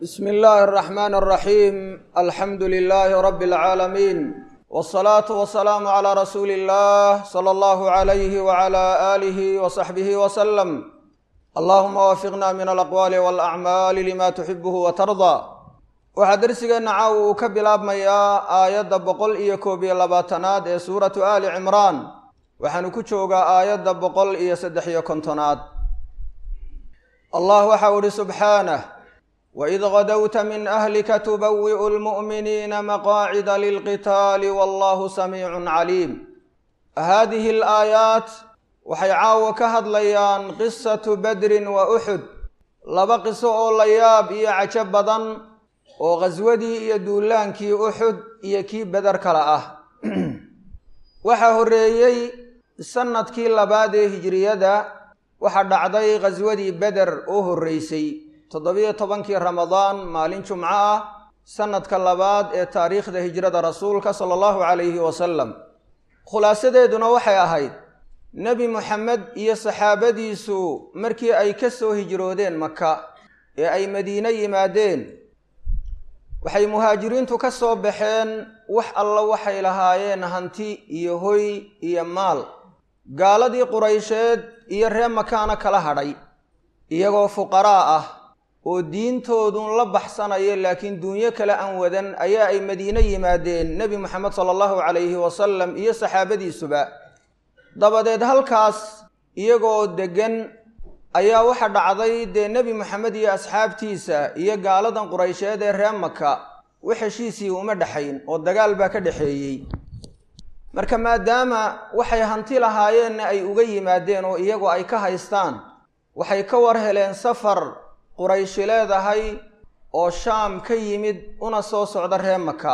bsm illaahi الرaxmaan الraxiim alxamdu lilaahi rabi اlcaalamiin wالsalaatu wasalaamu calىa rasuuli اllah salى allahu عalayhi wعalى aalihi wصaxbihi wslm allahuma waafiqna min alaqwaali wاlacmaali lima tuxibuhu watardaa waxaa dersigeenna caawa uu ka bilaabmayaa aayadda boqol iyo koob iyo labaatanaad ee suuratu aali cimraan waxaanu ku joogaa aayadda boqol iyo saddex iyo kontonaad allah waxau ihi subxaanah waid gadowta min ahlika tubawi'u lmu'miniina maqaacida lilqitaali wallahu samiicun caliim haadihi alaayaat waxay caawa ka hadlayaan qisatu badrin wa uxud laba qiso oo la yaab iyo cajo badan oo khaswadii iyo duulaankii uxud iyo kii beder kale ah waxaa horreeyey sanadkii labaad ee hijriyada waxaa dhacday khaswadii beder oo horreysay toddobiyo tobankii ramadaan maalin jumco ah sanadka labaad ee taariikhda hijrada rasuulka sala allahu calayhi wasalam khulaasadeeduna waxay ahayd nebi moxamed iyo saxaabadiisu markii ay ka soo hijroodeen maka ee ay madiine yimaadeen waxay muhaajiriintu ka soo baxeen wax alla waxay lahaayeen hanti iyo hoy iyo maal gaaladii quraysheed iyo ree makaana kala hadhay iyagoo fuqaraa ah oo diintoodun la baxsanaya laakiin duunyo kale aan wadan ayaa ay madiine yimaadeen nebi moxamed sala allahu calayhi wasalam iyo saxaabadiisuba dabadeed halkaas iyagoo deggan ayaa waxa dhacday dee nebi moxamed iyo asxaabtiisa iyo gaaladan quraysheed ee ree maka wax heshiisii uma dhexayn oo dagaal baa ka dhexeeyey marka maadaama waxay hanti lahaayeenna ay uga yimaadeen oo iyagu ay ka haystaan waxay ka war heleen safar qurayshi leedahay oo shaam ka yimid una soo socda ree maka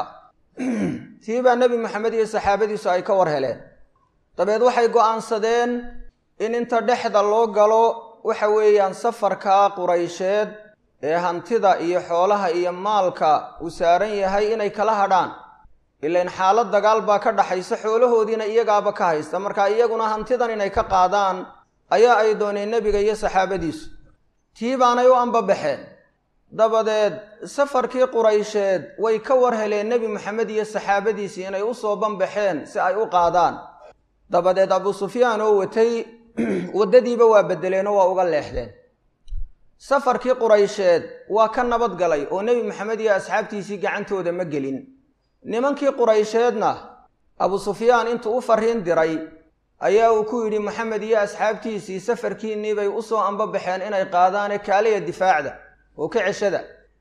tii baa nebi moxamed iyo saxaabadiisu ay ka war heleen dabeed waxay go'aansadeen in inta dhexda loo galo waxa weeyaan safarkaa quraysheed ee hantida iyo xoolaha iyo maalka uu saaran yahay inay kala hadhaan ilain xaalad dagaal baa ka dhaxaysa xoolahoodiina iyagaaba ka haysta marka iyaguna hantidan inay ka qaadaan ayaa ay dooneen nebiga iyo saxaabadiisu tii baanay u ambabaxeen dabadeed safarkii quraysheed way ka war heleen nebi moxamed iyo saxaabadiisii inay u soo banbaxeen si ay u qaadaan dabadeed abuu sufyaan oo watay waddadiiba waa beddeleen oo waa uga leexdeen safarkii quraysheed waa ka nabad galay oo nebi moxamed iyo asxaabtiisii gacantooda ma gelin nimankii quraysheedna abuu sufyaan intuu u farriin diray ayaa uu ku yidhi moxamed iyo asxaabtiisii safarkiinnii bay u soo ambabaxeen inay qaadaane kaaliya difaacda oo ka ceshada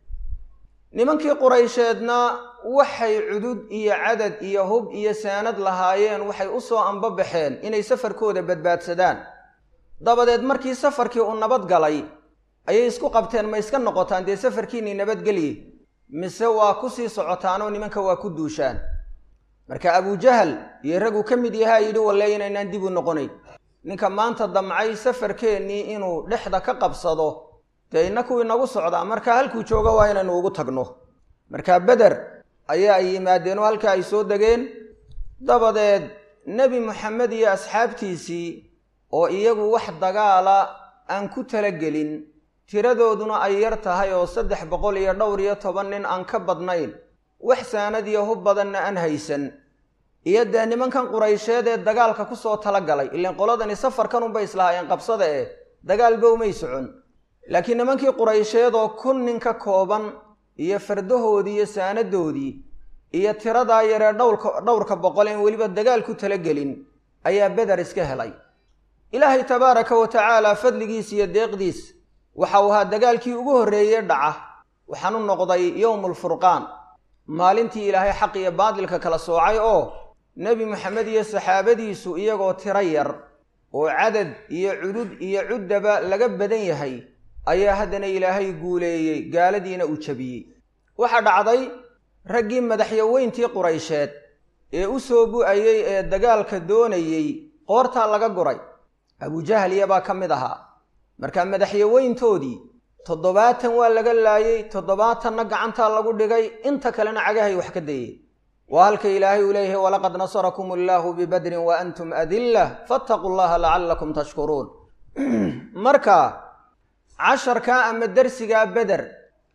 nimankii quraysheedna waxay cudud iyo cadad iyo hub iyo saanad lahaayeen waxay u soo ambabaxeen inay safarkooda badbaadsadaan dabadeed markii safarkii uu nabad galay ayay isku qabteen ma iska noqotaan dee safarkiinnii nabadgelye mise waa ku sii socotaanoo nimanka waa ku duushaan marka abujahal iyo raguu ka mid yahaa yidhi walle inaynaan dib u noqonayn ninka maanta damcay safarkeennii inuu dhexda ka qabsado dee innaku inagu socdaa marka halkuu jooga waa inaynu ugu tagno marka beder ayaa ay yimaadeen oo halkaa ay soo degeen dabadeed nebi moxamed iyo asxaabtiisii oo iyagu wax dagaala aan ku talagelin tiradooduna ay yar tahay oo saddex boqol iyo dhowr iyo toban nin aan ka badnayn wax saanad iyo hub badanna aan haysan iyo dee nimankan quraysheed ee dagaalka ku soo talagalay ilaan qoladani safarkan unbay islahaayeen qabsada eh dagaalba umay socon laakiin nimankii quraysheed oo kun nin ka kooban iyo fardahoodii iyo saanadoodii iyo tiradaa yaree dhowrka dhowrka boqol een weliba dagaal ku talagelin ayaa beder iska helay ilaahay tabaaraka wa tacaala fadligiis iyo deeqdiis waxa uu ahaa dagaalkii ugu horreeyey dhaca waxaanu noqday yowmulfurqaan maalintii ilaahay xaq iyo baadilka kala soocay oo nebi moxamed iyo saxaabadiisu iyagoo tiro yar oo cadad iyo cudud iyo cuddaba laga badan yahay ayaa haddana ilaahay guuleeyey gaaladiina uu jabiyey waxaa dhacday raggii madaxyaweyntii quraysheed ee u soo bu'ayey ee dagaalka doonayey qoortaa laga guray abujahaliya baa ka mid ahaa marka madaxyaweyntoodii toddobaatan waa laga laayey toddobaatanna gacantaa lagu dhigay inta kalena cagahay wax ka dayeen waa halka ilaahay uu leeyahay walaqad nasarakum allaahu bibadrin wa antum adilla fattaquu llaha lacallakum tashkuruun marka casharkaa ama dersigaa beder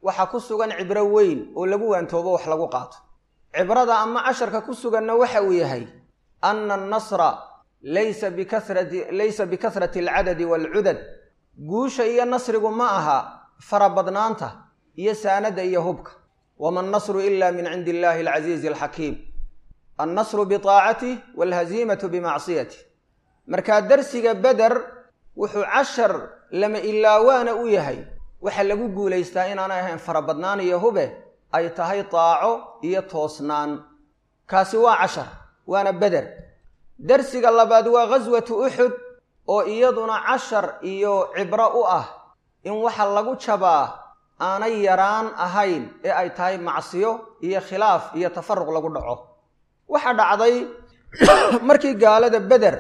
waxaa ku sugan cibro weyn oo lagu waantoobo wax lagu qaato cibrada ama casharka ku suganna waxa uu yahay ana annasra laysa bikasrati laysa bikasrati alcadadi waalcudad guusha iyo nasrigu ma aha farabadnaanta iyo saanada iyo hubka wama annasru ila min cindi illahi alcasiizi alxakiim annasru biaacatih waalhaziimatu bimacsiyatih markaa darsiga beder wuxuu cashar lama ilaawaana u yahay waxa lagu guulaystaa inaanay ahayn farabadnaan iyo hube ay tahay daaco iyo toosnaan kaasi waa cashar waana beder darsiga labaad waa ghaswatu uxud oo iyaduna cashar iyo cibro u ah in waxa lagu jabaa aanay yaraan ahayn ee ay tahay macsiyo iyo khilaaf iyo tafaruq lagu dhaco waxaa dhacday markii gaalada beder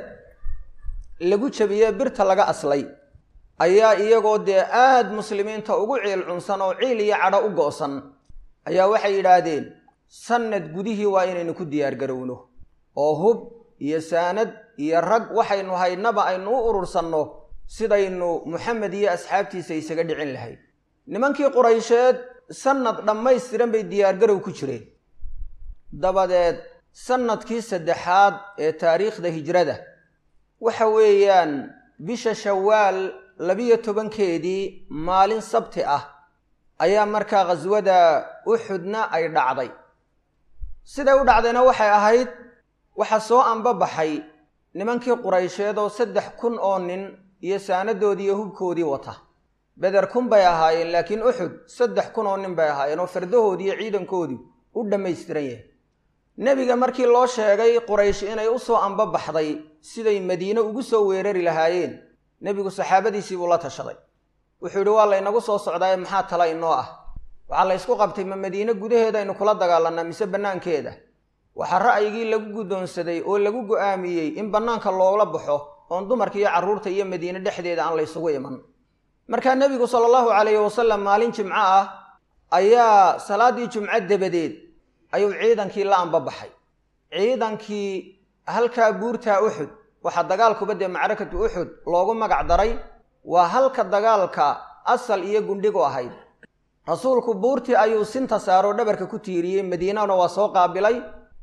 lagu jabiyey birta laga aslay ayaa iyagoo dee aad muslimiinta ugu ciil cunsan oo ciil iyo cadho u go'san ayaa waxay yidhaahdeen sannad gudihii waa inaynu ku diyaargarowno oo hub iyo saanad iyo rag waxaynu haynaba aynu u urursanno sidaynu moxamed iyo asxaabtiisa isaga dhicin lahayd nimankii quraysheed sannad dhammaystiran bay diyaargarow ku jireen dabadeed sannadkii saddexaad ee taariikhda hijrada waxa weeyaan bisha shawaal labiyo tobankeedii maalin sabti ah ayaa markaa khaswada uxudna ay dhacday siday u dhacdayna waxay ahayd waxaa soo anbabaxay nimankii quraysheed oo saddex kun oo nin iyo saanadoodii iyo hubkoodii wata beder kun bay ahaayeen laakiin uxud saddex kun oo nin bay ahaayeen oo fardahoodii iyo ciidankoodii u dhammaystiran yahay nebiga markii loo sheegay quraysh inay u soo anbabaxday siday madiine ugu soo weerari lahaayeen nebigu saxaabadiisii buu la tashaday wuxuu yidhi waa laynagu soo socdaaye maxaa tala inoo ah waxaa la ysku qabtay ma madiine gudaheeda aynu kula dagaalannaa mise bannaankeeda waxaa ra'yigii lagu guddoonsaday oo lagu go'aamiyey in bannaanka loola baxo oon dumarka iyo carruurta iyo madiine dhexdeeda aan laysugu iman markaa nebigu sala allahu calayhi wasalam maalin jimco ah ayaa salaaddii jumco dabadeed ayuu ciidankii la anbabaxay ciidankii halkaa buurtaa uxud waxaa dagaalkuba dee macrakatu uxud loogu magac daray waa halka dagaalka asal iyo gundhigu ahayd rasuulku buurtii ayuu sinta saaroo dhabarka ku tiiriyey madiinana waa soo qaabilay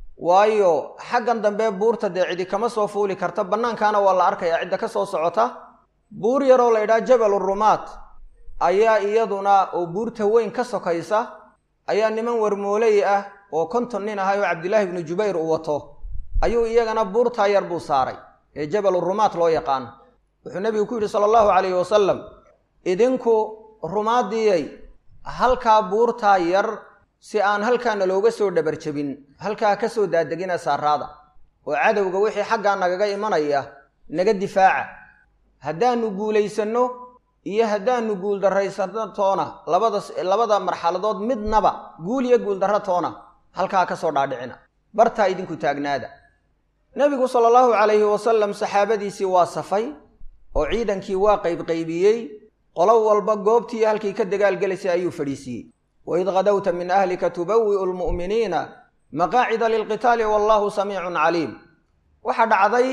waayo xaggan dambe buurta dee cidi kama soo fuuli karta bannaankaana waa la arkayaa cidda ka soo socota buur yaroo la ydhaha jabal rumaat ayaa iyaduna oo buurta weyn ka sokaysa ayaa niman warmooley ah oo konton nin ahay oo cabdilaahi ibnu jubayr uu wato ayuu iyagana buurtaa yar buu saaray ee jabal rumaat loo yaqaan wuxuu nebigu ku yidhi sala allahu calayhi wasalam idinku rumaadiyey halkaa buurtaa yar si aan halkaana looga soo dhabarjabin halkaa ka soo daadegina saaraada oo cadowga wixii xaggaa nagaga imanaya naga difaaca haddaanu guulaysanno iyo haddaanu guuldarraysano toona labada labada marxaladood midnaba guul iyo guuldarro toona halkaa ka soo dhaadhicina bartaa idinku taagnaada nebigu sala allahu calayhi wasalam saxaabadiisii waa safay oo ciidankii waa qaybqaybiyey qolo walba goobtii halkii ka dagaalgelaysay ayuu fadhiisiiyey waid kadowta min ahlika tubawi'u lmu'miniina maqaacida lilqitaali wallahu samiicun caliim waxaa dhacday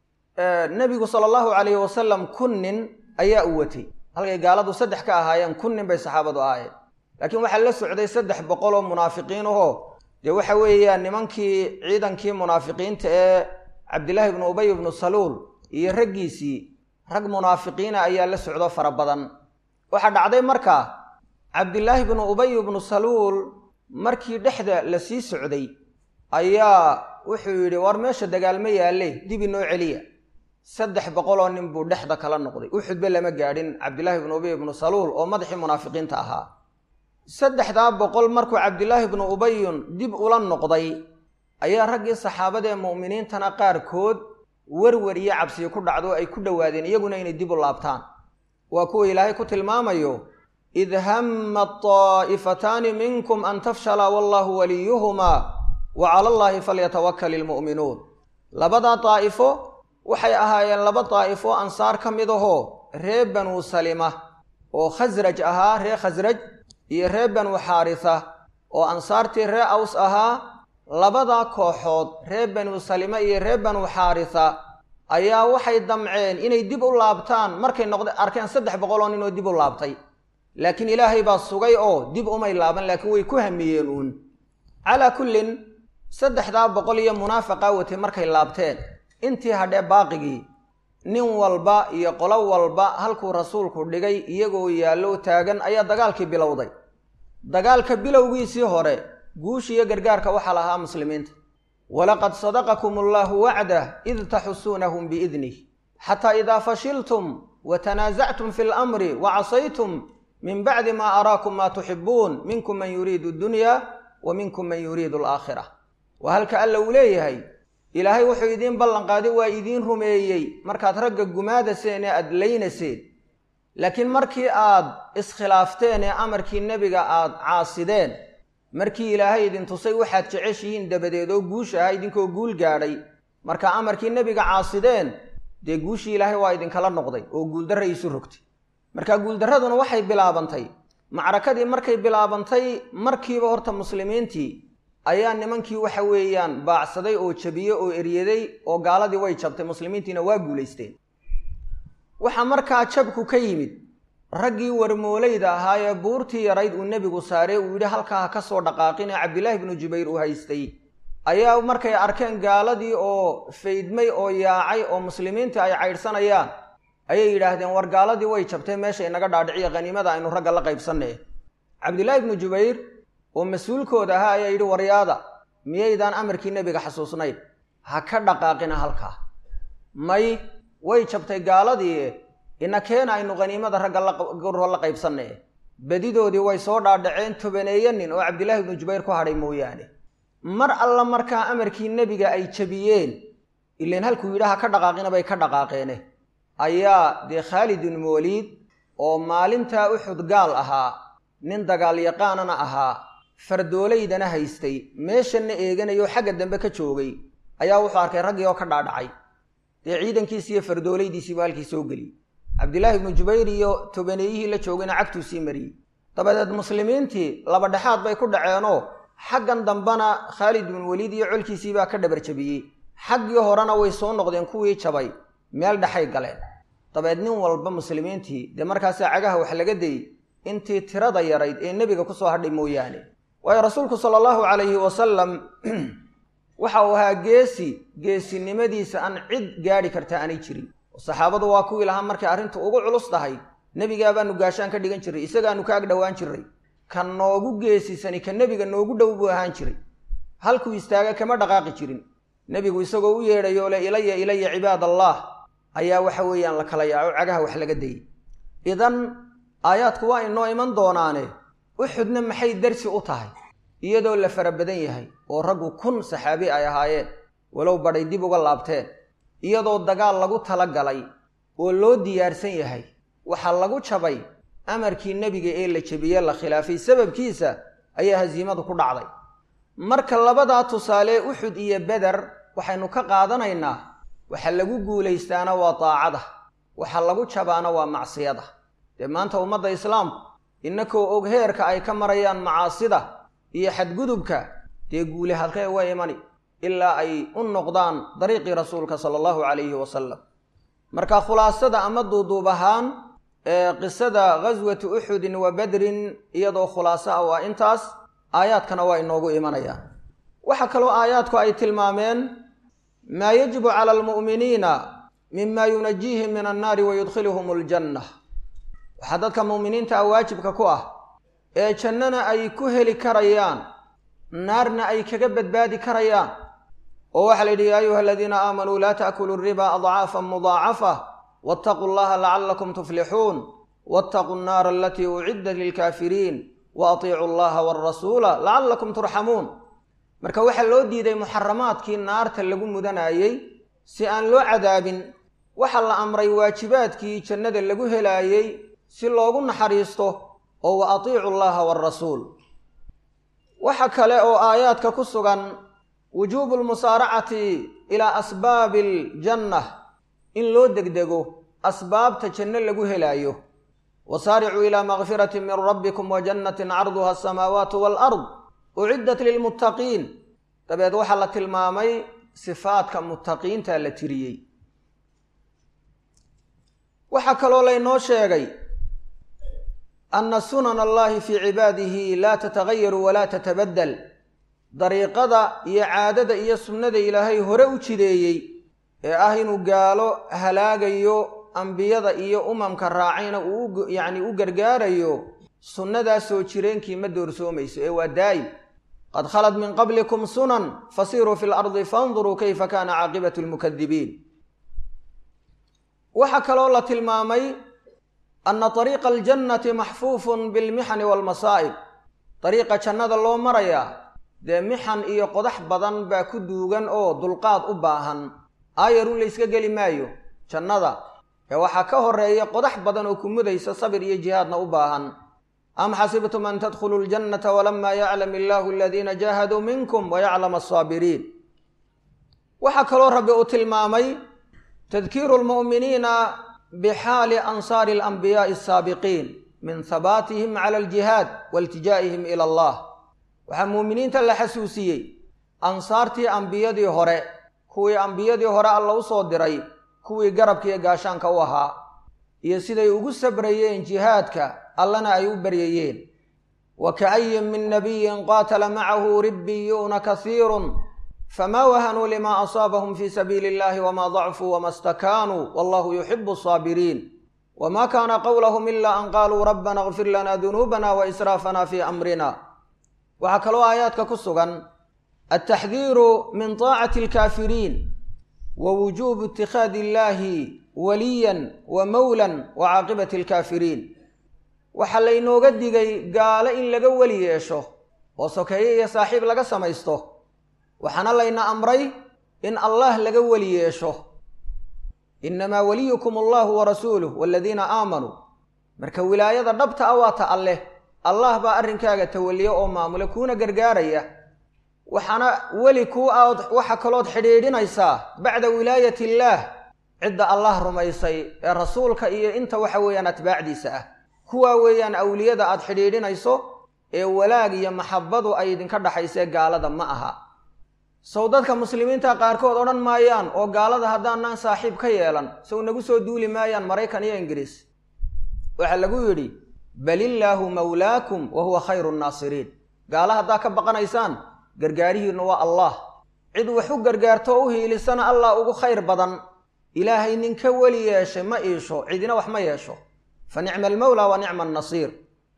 nebigu sala allahu calayhi wasalam kun nin ayaa u watay halkay gaaladu saddex ka ahaayeen kun nin bay saxaabadu ahaayeen laakiin waxaa la socday saddex boqol oo munaafiqiin ahoo dee waxa weeyaan nimankii ciidankii munaafiqiinta ee cabdillaahi ibnu ubay ibnu saluul iyo raggiisii rag munaafiqiina ayaa la socdo fara badan waxaa dhacday markaa cabdillaahi ibnu ubay ibnu saluul markii dhexda la sii socday ayaa wuxuu yidhi war meesha dagaalma yaalle dib inoo celiya saddex boqoloo nin buu dhexda kala noqday uxudba lama gaadhin cabdillaahi ibnu ubay ibnu saluul oo madaxii munaafiqiinta ahaa saddexdaa boqol markuu cabdillaahi ibnu ubayun dib ula noqday ayaa raggii saxaabada ee mu'miniintana qaarkood werwer iyo cabsiyo ku dhacdo ay ku dhowaadeen iyaguna inay dib u laabtaan waa kuwa ilaahay ku tilmaamayo id hamma taa'ifataani minkum an tafshala wallahu waliyuhumaa wa cala allaahi falyatawakal ilmu'minuun labadaa daa'ifo waxay ahaayeen laba daa'ifo ansaar ka mid ahoo ree banuu salima oo khasraj ahaa ree khasraj iyo ree banuu xaarisa oo ansaartii ree aws ahaa labadaa kooxood ree banuu salima iyo ree banuu xaarisa ayaa waxay damceen inay dib u laabtaan markay noqd arkeen saddex boqoloo nin oo dib u laabtay laakiin ilaahay baa sugay oo dib umay laaban laakiin way ku hamiyeen uun calaa kullin saddexdaa boqol iyo munaafiqaa watay markay laabteen intii hadhee baaqigii nin walba iyo qolo walba halkuu rasuulku dhigay iyagoo yaallo taagan ayaa dagaalkii bilowday dagaalka bilowgiisii hore guusha iyo gargaarka waxaa lahaa muslimiinta walaqad sadaqakum allaahu wacdah id taxusuunahum biidnih xataa idaa fashiltum wa tanaasactum fi lamri wa casaytum min bacdi maa araakum maa tuxibuun minkum man yuriidu addunya wa minkum man yuriidu alaakhira waa halka alla uu leeyahay ilaahay wuxuu idiin ballanqaaday waa idiin rumeeyey markaad ragga gumaadaseen ee aad laynaseen laakiin markii aad iskhilaafteen ee amarkii nebiga aad caasideen markii ilaahay idin tusay waxaad jeceshihiin dabadeed oo guusha aha idinkoo guul gaadhay marka amarkii nebiga caasideen dee guushii ilaahay waa idinkala noqday oo guuldarra isu rogtay marka guuldarraduna waxay bilaabantay macrakadii markay bilaabantay markiiba horta muslimiintii ayaa nimankii waxa weeyaan baacsaday oo jabiyey oo eryaday oo gaaladii way jabtay muslimiintiina waa guulaysteen waxaa markaa jabku ka yimid raggii warmoolayda ahaa ee buurtii yarayd uu nebigu saarey uu yidhi halkaa ha ka soo dhaqaaqin ee cabdilaahi bnu jubayr uu haystay ayaa markay arkeen gaaladii oo faydmay oo yaacay oo muslimiintii ay caydhsanayaan ayay yidhaahdeen war gaaladii way jabtay meesha inaga dhaadhiciya khaniimada aynu ragga la qaybsanne cabdilaahi bnu jubayr oo mas-uulkooda ahaa ayaa yidhi waryaada miyaydaan amarkii nebiga xasuusnayn ha ka dhaqaaqina halkaa may way jabtay gaaladii ina keena aynu khaniimada ragga laguro la qaybsanne bedidoodii way soo dhaadhaceen tobaneeya nin oo cabdilaahi ibnu jubayr ku hadhay mooyaane mar alla markaa amarkii nebiga ay jabiyeen ilan halkuu yidhi ha ka dhaqaaqina bay ka dhaqaaqeene ayaa dee khaalid ibnu waliid oo maalintaa uxud gaal ahaa nin dagaal yaqaanana ahaa fardoolaydana haystay meeshanna eeganayoo xagga dambe ka joogay ayaa wuxuu arkay raggii oo ka dhaadhacay dee ciidankiisi iyo fardoolaydiisiibu halkii soo geliyey cabdilaahi ibnu jubayr iyo tobaneeyihii la joogayna cagtuu sii mariyey dabadeed muslimiintii laba dhexaad bay ku dhaceenoo xaggan dambena khaalid ibnu waliid iyo colkiisiibaa ka dhabar jabiyey xaggii horena way soo noqdeen kuwii jabay meel dhexay galeen dabeed nin walba muslimiintii dee markaasaa cagaha wax laga dayey intii tirada yarayd ee nebiga ku soo hadhay mooyaane waayo rasuulku sala allahu calayhi wasalam waxa uu ahaa geesi geesinimadiisa aan cid gaadhi karta aanay jirin saxaabadu waa kuwii lahaa markay arrintu ugu culus tahay nebigaabaanu gaashaan ka dhigan jiray isagaanu ka ag dhowaan jiray ka noogu geesisani ka nebiga noogu dhow buu ahaan jiray halkuu istaaga kama dhaqaaqi jirin nebigu isagoo u yeedhayo le ilaya ilaya cibaad allah ayaa waxa weeyaan la kala yaaco cagaha wax laga dayay idan aayaadku waa inoo iman doonaane uxudna maxay darsi u tahay iyadoo la fara badan yahay oo raggu kun saxaabi ay ahaayeen walow badhay dib uga laabteen iyadoo dagaal lagu tala galay oo loo diyaarsan yahay waxaa lagu jabay amarkii nebiga ee la jebiyey la khilaafay sababkiisa ayaa hasiimadu ku dhacday marka labadaa tusaale uxud iyo beder waxaynu ka qaadanaynaa waxa lagu guulaystaana waa daacada waxa lagu jabaana waa macsiyada dee maanta ummadda islaamku innakoo og heerka ay ka marayaan macaasida iyo xadgudubka dee guule halkee uga imani ilaa ay u noqdaan dariiqii rasuulka sala allahu calayhi wasalam marka khulaasada ama duuduub ahaan ee qisada ghaswati uxudin wa badrin iyadoo khulaaso ah waa intaas aayaadkana waa inoogu imanayaan waxaa kaloo aayaadku ay tilmaameen maa yajibu cala almu'miniina mima yunajiihim min annaari wa yudkhiluhum aljanna waxaa dadka mu'miniinta ah waajibka ku ah ee jannana ay ku heli karayaan naarna ay kaga badbaadi karayaan oo waxaa la yidhi yaa ayuha aladiina aamanuu laa ta'kuluu riba adcaafan mudaacafa waataquu llaha lacallakum tuflixuun waataquu nnaara alatii uciddat lilkaafiriin wa atiicuu allaha walrasuula lacallakum turxamuun marka waxaa loo diiday muxaramaadkii naarta lagu mudanayey si aan loo cadaabin waxaa la amray waajibaadkii jannada lagu helaayey si loogu naxariisto oo wa atiicu llaha walrasuul waxa kale oo aayaadka ku sugan wujuubu lmusaaracati ilaa asbaabi aljanna in loo degdego asbaabta janno lagu helaayo wasaaricuu ilaa makfirati min rabbikum wa jannatin carduha asamaawaatu waalard uciddat lilmuttaqiin dabeed waxaa la tilmaamay sifaadka muttaqiinta la tiriyey waxaa kaloo laynoo sheegay ana sunan allahi fii cibaadihi laa tatagayaru walaa tatabadal dariiqada iyo caadada iyo sunnada ilaahay hore u jideeyey ee ah inuu gaalo halaagayo ambiyada iyo umamka raacayna uu yacni u gargaarayo sunnadaas soo jireenkii ma doorsoomayso ee waa daa'im qad khalad min qablikum sunan fasiruu fi lardi fanduruu kayfa kaana caaqibatu lmukadibiin waxaa kaloo la tilmaamay ana ariiqa aljannati maxfuufun bilmixani waalmasaa'ib dariiqa jannada loo marayaa dee mixan iyo qodax badan baa ku duugan oo dulqaad u baahan aayarun layska geli maayo jannada ee waxaa ka horeeya qodax badan oo ku mudaysa sabir iyo jihaadna u baahan am xasibtum an tadkhuluu ljannata walamaa yaclam illaahu aladiina jaahaduu minkum wayaclam alsaabiriin waxaa kaloo rabbi uu tilmaamay tadkiiru lmu'miniina bixaali ansaari alanbiyaai asaabiqiin min habaatihim cala aljihaad wailtijaa'ihim ila allah waxaa muuminiinta la xasuusiyey ansaartii ambiyadii hore kuwii ambiyadii hore alla u soo diray kuwii garabkiiyo gaashaanka u ahaa iyo siday ugu sabrayeen jihaadka allana ay u baryayeen wa ka'ayin min nabiyin qaatala macahu ribbiyuuna kasiirun famaa wahanuu lima asaabahum fi sabiili illahi wama dacfuu wama stakaanuu wallahu yuxibu asaabiriin wma kaana qowlahum ila an qaaluu rabbana اغfir lana dunuubana waisraafana fi amrina waxaa kaloo aayaadka ku sugan altaxdiiru min taacati alkaafiriin wa wujuubu itikhaadi illahi waliyan wa mowlan wa caaqibati alkaafiriin waxaa laynooga digay gaalo in laga weli yeesho oo sokeeye iyo saaxiib laga samaysto waxaana layna amray in allah laga weli yeesho inamaa waliyukum allahu warasuuluh waladiina aamanuu marka wilaayada dhabta a waa ta alleh allah baa arrinkaaga tawaliya oo maamula kuuna gargaaraya waxaana weli kuu aad waxa kalood xidhiidhinaysaa bacda wilaayati illaah cidda allah rumaysay ee rasuulka iyo inta waxa weeyaan atbaacdiisa ah kuwaa weeyaan awliyada aad xidhiidhinayso ee walaag iyo maxabbadu ay idinka dhaxaysee gaalada ma aha sow dadka muslimiinta qaarkood odhan maayaan oo gaalada haddaanaan saaxiib ka yeelan sow nagu soo duuli maayaan maraykan iyo ingiriis waxaa lagu yidhi bal illaahu mawlaakum wa huwa khayru nnaasiriin gaala haddaa ka baqanaysaan gargaarihiinnu waa allah cid wax u gargaarto oo u hiilisana allah ugu khayr badan ilaahay ninka weli yeeshay ma iisho cidina wax ma yeesho fa nicma almawlaa wa nicma annasiir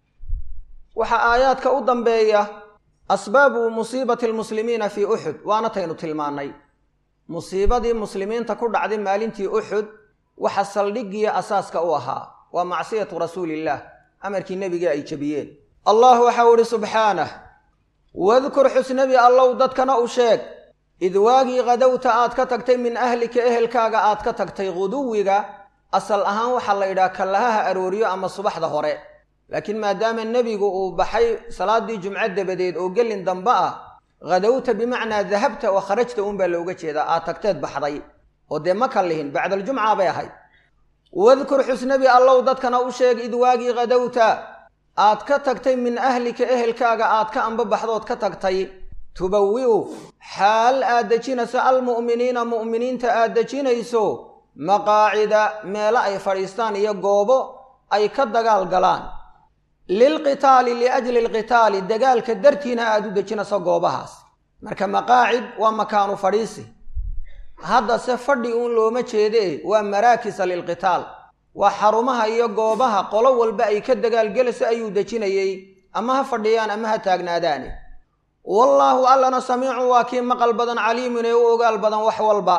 waxaa aayaadka u dambeeya asbaabu musiibati almuslimiina fii uxud waana taynu tilmaannay musiibadii muslimiinta ku dhacday maalintii uxud waxa saldhigiya asaaska u ahaa waa macsiyatu rasuuliillaah amarkii nebiga ay jebiyeen allah waxau idhi subxaanah wadkur xusnabi allow dadkana u sheeg id waagii kadowta aad ka tagtay min ahlika ehelkaaga aad ka tagtay quduwiga asal ahaan waxaa la yidhaha kallahaha arooriyo ama subaxda hore laakiin maadaama nebigu uu baxay salaaddii jumco dabadeed oo gelin dambe ah khadowta bimacnaa dahabta oo kharajta uunbaa looga jeedaa aad tagteed baxday oo dee ma kallihin bacdaljumca bay ahayd wadkur xusnabi allow dadkana u sheeg id waagii khadowta aad ka tagtay min ahlika ehelkaaga aad ka ambabaxdood ka tagtay tubawi'u xaal aad dejinayso almu'miniina mu'miniinta aad dejinayso maqaacida meelo ay fadhiistaan iyo goobo ay ka dagaal galaan lilqitaali liajli alqitaali dagaalka dartiina aad u dejinayso goobahaas marka maqaacid waa makaanu fadhiisi haddase fadhi uun looma jeedee waa maraakisa lilqitaal waa xarumaha iyo goobaha qolo walba ay ka dagaalgelayso ayuu dejinayey ama ha fadhiyaan ama ha taagnaadaane wallaahu allana samiicun waa kii maqal badan caliimun ee u ogaal badan wax walba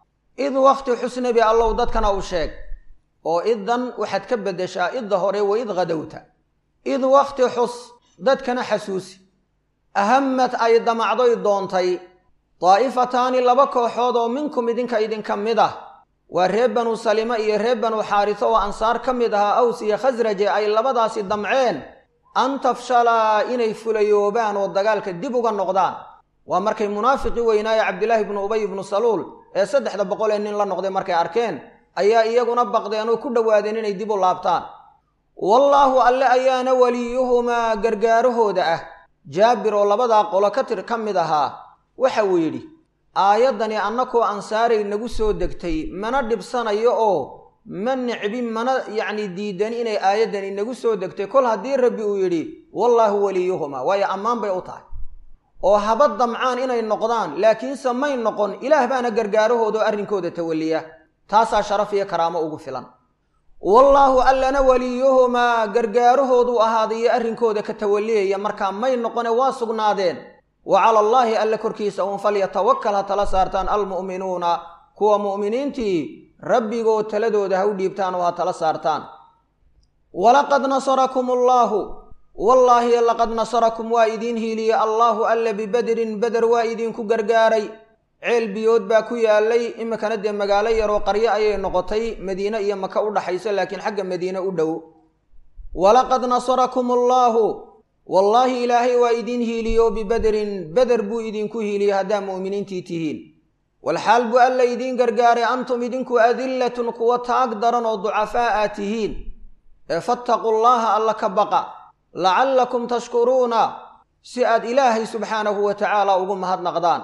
id wakhti xusnabi allow dadkana u sheeg oo iddan waxaad ka beddeshaa idda hore wa id khadowta id wakhti xus dadkana xasuusi ahamad ay damacdoy doontay daa'ifataani laba kooxood oo minkum idinka idinka mid ah waa reer banu salima iyo reer banu xaariso oo ansaar ka mid ahaa aws iyo khasraje ay labadaasi damceen an tafshalaa inay fulayoobaan oo dagaalka dib uga noqdaan waa markay munaafiqii weynaaye cabdilaahi ibnu ubay ibnu saluul ee saddexda boqol ee nin la noqday markay arkeen ayaa iyaguna baqdeen oo ku dhowaadeen inay dib u laabtaan wallaahu alle ayaana weliyuhumaa gargaarahooda ah jaabir oo labadaa qolo ka tir ka mid ahaa waxa uu yidhi aayaddani annakoo ansaaray nagu soo degtay mana dhibsanayo oo ma nicbin mana yacni diidan inay aayaddan inagu soo degtay kol haddii rabbi uu yidhi wallaahu waliyuhuma waayo ammaan bay u tahay oo haba damcaan inay noqdaan laakiinse may noqon ilaah baana gargaarahooda oo arrinkooda tawalliya taasaa sharaf iyo karaamo ugu filan wallaahu allana waliyuhumaa gargaarahoodu ahaaday iyo arrinkooda ka tawalliyaya markaa may noqone waa sugnaadeen wa cala allaahi alle korkiisa uun falyatawakal ha tala saartaan almu'minuuna kuwa mu'miniintii rabbigood taladooda ha u dhiibtaan oo ha tala saartaan walaqad nasarakum allaahu wallaahi laqad nasarakum waa idiin hiiliyey allaahu alle bibedrin beder waa idinku gargaaray ceel biyood baa ku yaalay iminkana dee magaalo yaroo qaryo ayay noqotay madiine iyo maka u dhaxayso laakiin xagga madiine u dhow walaqad nasarakum allaahu wallaahi ilaahay waa idiin hiiliyo bibederin beder buu idinku hiiliyey haddaa mu'miniintii tihiin walxaal buu alla idiin gargaaray antum idinku adillatun kuwa taag daran oo ducafaa aa tihiin ee fattaquu llaaha alla ka baqa lacallakum tashkuruuna si aad ilaahay subxaanahu wa tacaala ugu mahadnaqdaan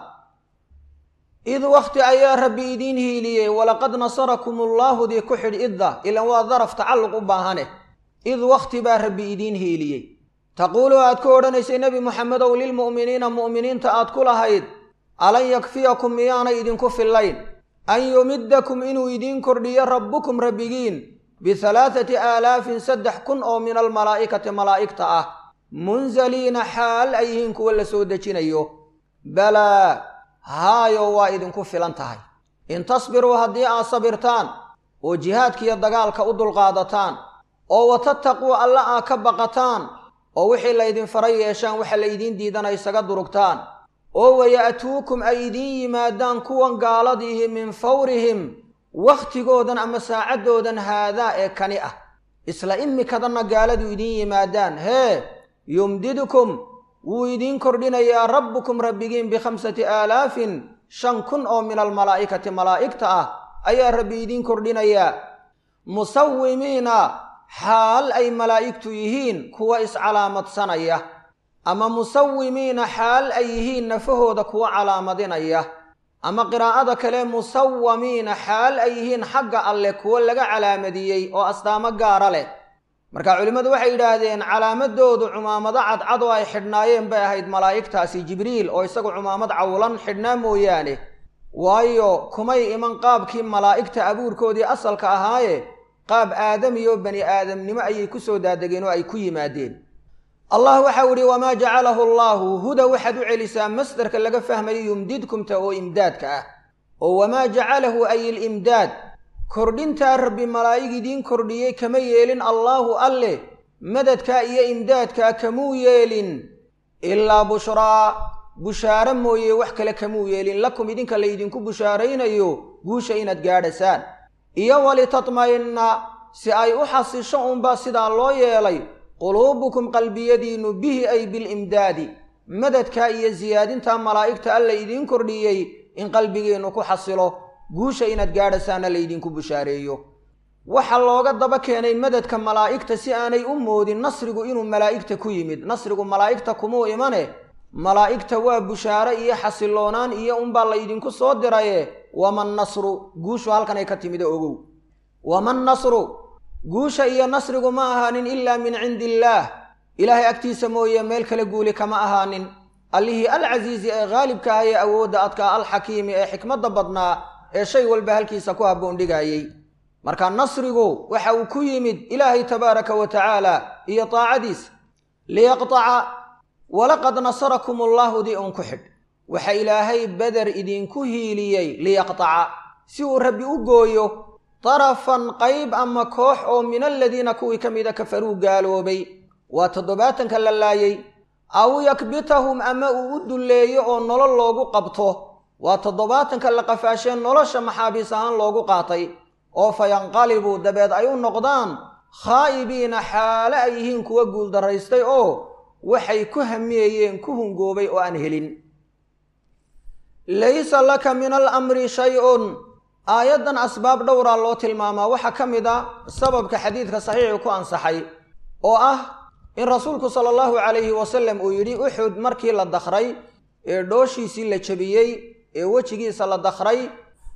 id wakhti ayaa rabbi idiin hiiliyey walaqad nasarakum ullaahu dii ku xidh idda ilan waa daraf tacalluq u baahane id wakhti baa rabbi idiin hiiliyey taquulu aad ku odhanaysay nebi moxamedow lilmu'miniina mu'miniinta aad ku lahayd alan yakfiyakum miyaanay idinku fillayn an yumiddakum inuu idiin kordhiyo rabbukum rabbigiin bihalaathati aalaafin saddex kun oo min almalaa'ikati malaa'igta ah munzaliina xaal ay yihiin kuwa la soo dejinayo balaa haayo waa idinku filan tahay in tasbiruu haddii aad sabirtaan oo jihaadkiiyo dagaalka u dulqaadataan oo watattaquu alla aad ka baqataan oo wixii laydin faray yeeshaan waxa laydiin diidana isaga durugtaan oo waya'tuukum ay idiin yimaadaan kuwan gaaladiihi min fawrihim wakhtigoodan ama saacaddoodan haadaa ee kani ah isla imikadanna gaaladu idiin yimaadaan hee yumdidkum wuu idiin kordhinayaa rabbukum rabbigiin bikhamsati aalaafin shan kun oo min almalaa'ikati malaa'igta ah ayaa rabbi idiin kordhinayaa musawimiina xaal ay malaa'igtu yihiin kuwa iscalaamadsanaya ama musawimiina xaal ay yihiin nafahooda kuwa calaamadinaya ama qiraa'ada kale musawamiina xaal ay yihiin xagga alleh kuwo laga calaamadiyey oo astaamo gaara leh marka culimmadu waxay yidhaahdeen calaamadoodu cumaamado cadcad oo ay xidhnaayeen bay ahayd malaa'igtaasi jibriil oo isagu cumaamad cawlan xidhnaa mooyaane waayo kumay iman qaabkii malaa'igta abuurkoodii asalka ahaaye qaab aadamiyo bani aadamnimo ayay ku soo daadegeen oo ay ku yimaadeen allah waxau idhi wamaa jacalahu allaahu huda waxaad u celisaa masdarka laga fahmayo yumdidkumta oo imdaadka ah oo wamaa jacalahu ay ilimdaad kordhintaa rabbi malaa'ig idiin kordhiyey kama yeelin allaahu alleh madadkaa iyo imdaadkaa kamuu yeelin ilaa bushraa bushaaro mooye wax kale kamuu yeelin lakum idinka laydinku bushaaraynayo guusha inaad gaadhasaan iyo walitatma'inna si ay u xasisho unbaa sidaa loo yeelay quluubukum qalbiyadiinnu bihi ay bilimdaadi madadkaa iyo siyaadintaa malaa'igta alla idiin kordhiyey in qalbigiinnu ku xasilo guusha inaad gaadhasaana laydinku bushaareeyo waxaa looga daba keenay madadka malaa'igta si aanay u moodin nasrigu inuu malaa'igta ku yimid nasrigu malaa'igta kumuu imane malaa'igta waa bushaare iyo xasiloonaan iyo unbaa laydinku soo diraye waman nasru guushu halkanay ka timid ogow waman nasru guusha iyo nasrigu ma ahaanin ilaa min cindi illaah ilaahay agtiisa mooye meel kale guuli kama ahaanin allihii alcasiizi ee khaalibka ah ee awoodda adkaa alxakiimi ee xikmadda badnaa ee shay walba halkiisa ku habboondhigaayey marka nasrigu waxa uu ku yimid ilaahay tabaaraka wa tacaala iyo taacadiis liyaqtaca walaqad nasarakum allaahu di un ku xidh waxa ilaahay beder idinku hiiliyey liyaqtaca si uu rabbi u gooyo darafan qayb ama koox oo min aladiina kuwii ka mida kafaruu gaaloobay waa toddobaatanka la laayey aw yakbitahum ama uu u dulleeyo oo nolol loogu qabto waa toddobaatanka la qafaashee nolosha maxaabiis ahaan loogu qaatay oo fa yanqalibuu dabeed ay u noqdaan khaa'ibiina xaale ay yihiin kuwa guuldaraystay oo waxay ku hamiyeyeen ku hungoobay oo aan helin laysa laka min alamri shay-un aayaddan asbaab dhowraa loo tilmaamaa waxaa ka mid a sababka xadiidka saxiixu ku ansaxay oo ah in rasuulku sala allahu calayhi wasalam uu yidhi uxud markii la dakhray ee dhooshiisii la jebiyey ee wejigiisa la dakhray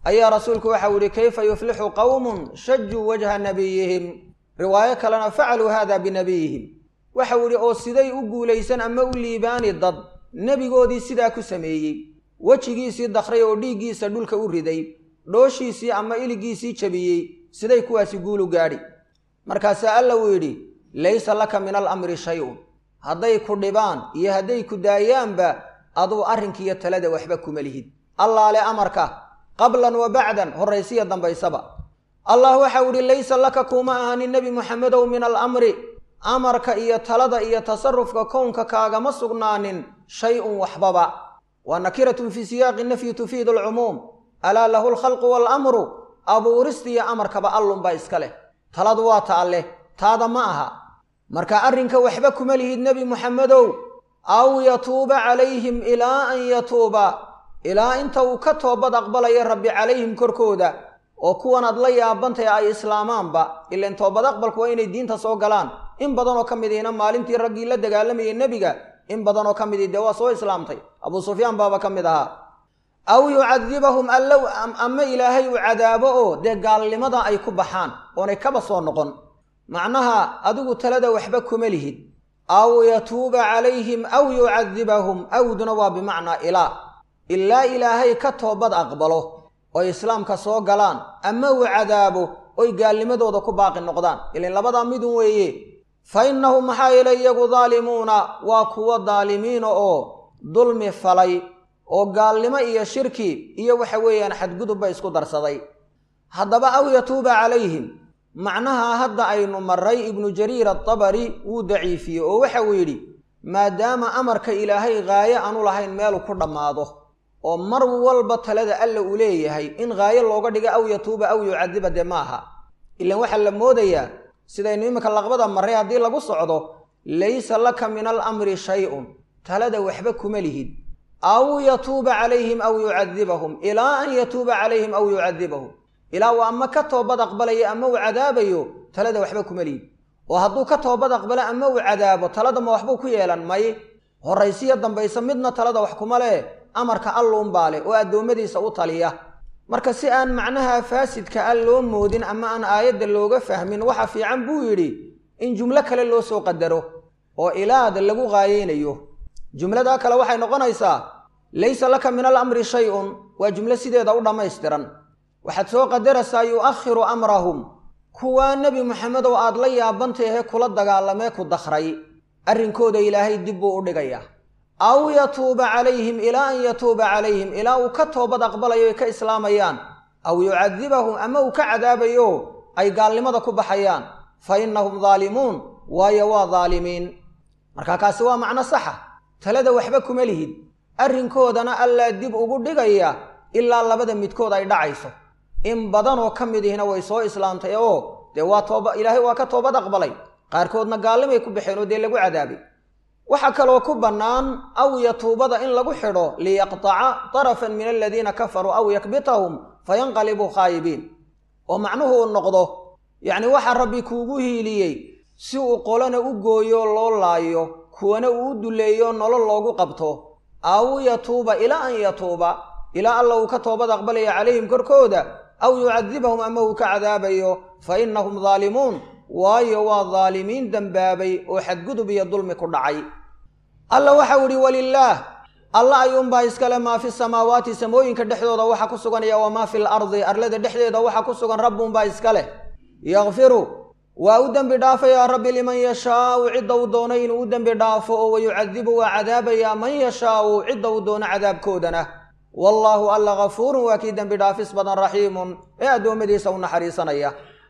ayaa rasuulku waxau yihi kayfa yuflixu qowmun shajuu wajha nabiyihim riwaayo kalena facaluu hada binabiyihim waxau yihi oo siday u guulaysan ama u liibaani dad nebigoodii sidaa ku sameeyey wejigiisii dakray oo dhiiggiisa dhulka u riday dhooshiisii ama iligiisii jabiyey siday kuwaasi guulu gaadhi markaasaa alla uu yidhi laysa laka min alamri shay-un hadday ku dhibaan iyo hadday ku daayaanba aduu arrinkiiyo talada waxba kuma lihid allaale amarka qablan wa bacdan horraysiya dambaysaba allah waxau idhi laysa laka kuma ahanin nebi muxamedow min alamri amarka iyo talada iyo tasarufka kownka kaagama sugnaanin shay-un waxbaba waa nakiratun fii siyaaqi nafyi tufiidu alcumuum alaa lahu alkhalqu waalamru abuurista iyo amarkaba allunbaa iska leh taladu waa ta alleh taada ma aha marka arrinka waxba kuma lihid nebi muxamedow aw yatuuba calayhim ilaa an yatuuba ilaa inta uu ka toobad aqbalaya rabbi calayhim korkooda oo kuwanaad la yaabantahy ay islaamaanba ilan toobad aqbalku waa inay diinta soo galaan in badanoo ka midiina maalintii raggii la dagaalamayay nebiga in badanoo ka midii dee waa soo islaamtay abuu sufyaan baaba ka mid ahaa aw yucadibahum allow ama ilaahay uu cadaabo oo dee gaalnimada ay ku baxaan oonay kaba soo noqon macnaha adigu talada waxba kuma lihid aw yatuuba calayhim aw yucadibahum awduna waa bimacnaa ilaa ilaa ilaahay ka toobad aqbalo oy islaamka soo galaan ama uu cadaabo oy gaalnimadooda ku baaqi noqdaan ilan labadaa midun weeye fa innahum maxaa yeelay iyagu daalimuuna waa kuwo daalimiina oo dulmi falay oo gaalnimo iyo shirki iyo waxa weeyaan xadgudubba isku darsaday haddaba aw yatuuba calayhim macnaha hadda aynu maray ibnu jariir atabari wuu daciifiyey oo waxa uu yidhi maadaama amarka ilaahay haaye aanu lahayn meelu ku dhammaado oo mar walba talada alla uu leeyahay in haayo looga dhigo aw yatuuba aw yucadiba dee ma aha ilan waxaa la moodayaa sidaynu iminka laqbada marray haddii lagu socdo laysa laka min alamri shay-un talada waxba kuma lihid aw yatuuba calayhim aw yucadibahum ilaa an yatuuba calayhim aw yucadibahum ilaa uu ama ka toobad aqbalayo ama uu cadaabayo talada waxba kuma lihid oo hadduu ka toobad aqbalo ama uu cadaabo talada ma waxbuu ku yeelan may horraysiya dambaysa midna talada wax kuma leh amarka alluunbaa leh oo addoommadiisa u taliya marka si aan macnaha faasidka a loo moodin ama aan aayadda looga fahmin waxa fiican buu yidhi in jumlo kale loo soo qadaro oo ilaada lagu qaayeynayo jumladaa kale waxay noqonaysaa laysa laka min alamri shay-un waa jumlo sideeda u dhammaystiran waxaad soo qadaraysaa yu'akhiru amrahum kuwaa nebi moxamedow aad la yaabantahe kula dagaalamee ku dakray arrinkooda ilaahay dib buu u dhigayaa aw yatuuba calayhim ilaa an yatuuba calayhim ilaa uu ka toobad aqbalayo ay ka islaamayaan aw yucadibahum ama uu ka cadaabayo ay gaalnimada ku baxayaan fa innahum daalimuun waayo waa daalimiin marka kaasi waa macno saxa talada waxba kuma lihid arrinkoodana allaa dib ugu dhigaya ilaa labada midkood ay dhacayso in badanoo ka mid ihina way soo islaamtay oo dee waa tooba ilaahay waa ka toobad aqbalay qaarkoodna gaallimay ku baxeen oo dee lagu cadaabay waxaa kaloo ku bannaan aw yatuubada in lagu xidho liyaqtaca darafan min aladiina kafaruu aw yakbitahum fayanqalibuu khaayibiin oo macnuhu uu noqdo yacni waxaa rabbi kuugu hiiliyey si uu qolana u gooyo loo laayo kuwana uu u duleeyo nolol loogu qabto aw yatuuba ilaa an yatuuba ilaa alla uu ka toobad aqbalaya calayhim korkooda aw yucadibahum ama uu ka cadaabayo fa innahum daalimuun waayo waa daalimiin dembaabay oo xadgudub iyo dulmi ku dhacay alla waxau idhi walilaah alla ayuunbaa iskale maa fi samaawaati samooyinka dhexdooda waxa ku sugan iyo wamaa fi lardi arlada dhexdeeda waxa ku sugan rabbuunbaa iska leh yakfiru waa u dembi dhaafayaa rabbi liman yashaau cidda uu doono inuu u dembi dhaafo oo wayucadibu waa cadaabayaa man yashaau cidda uu doono cadaabkoodana wallaahu alla gafuurun waa kii dembi dhaafis badan raxiimun ee addoommadiisa u naxariisanaya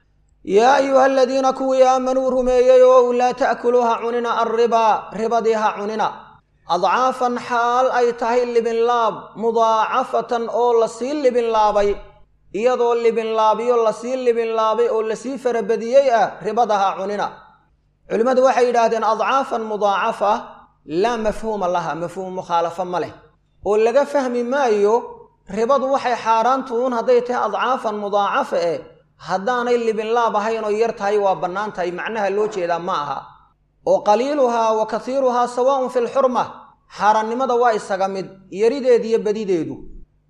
yaa ayuha aladiina kuwii aamanuu rumeeyey oo laa ta'kuluu ha cunina alribaa ribadii ha cunina adcaafan xaal ay tahay libinlaab mudaacafatan oo lasii libinlaabay iyadoo libinlaabyo lasii libinlaabay oo lasii farabadiyey ah ribada ha cunina culimmadu waxay yidhaahdeen adcaafan mudaacafa laa mafhuuma laha mafhuum mukhaalafo ma leh oo laga fahmi maayo ribadu waxay xaaraantuun hadday tahay adcaafan mudaacafa eh haddaanay libinlaab ahayn oo yar tahay waa bannaan tahay macnaha loo jeedaa ma aha oo qaliiluhaa wa kasiiruhaa sawaa'un fi lxurma xaaraannimada waa isaga mid yarideed iyo badideedu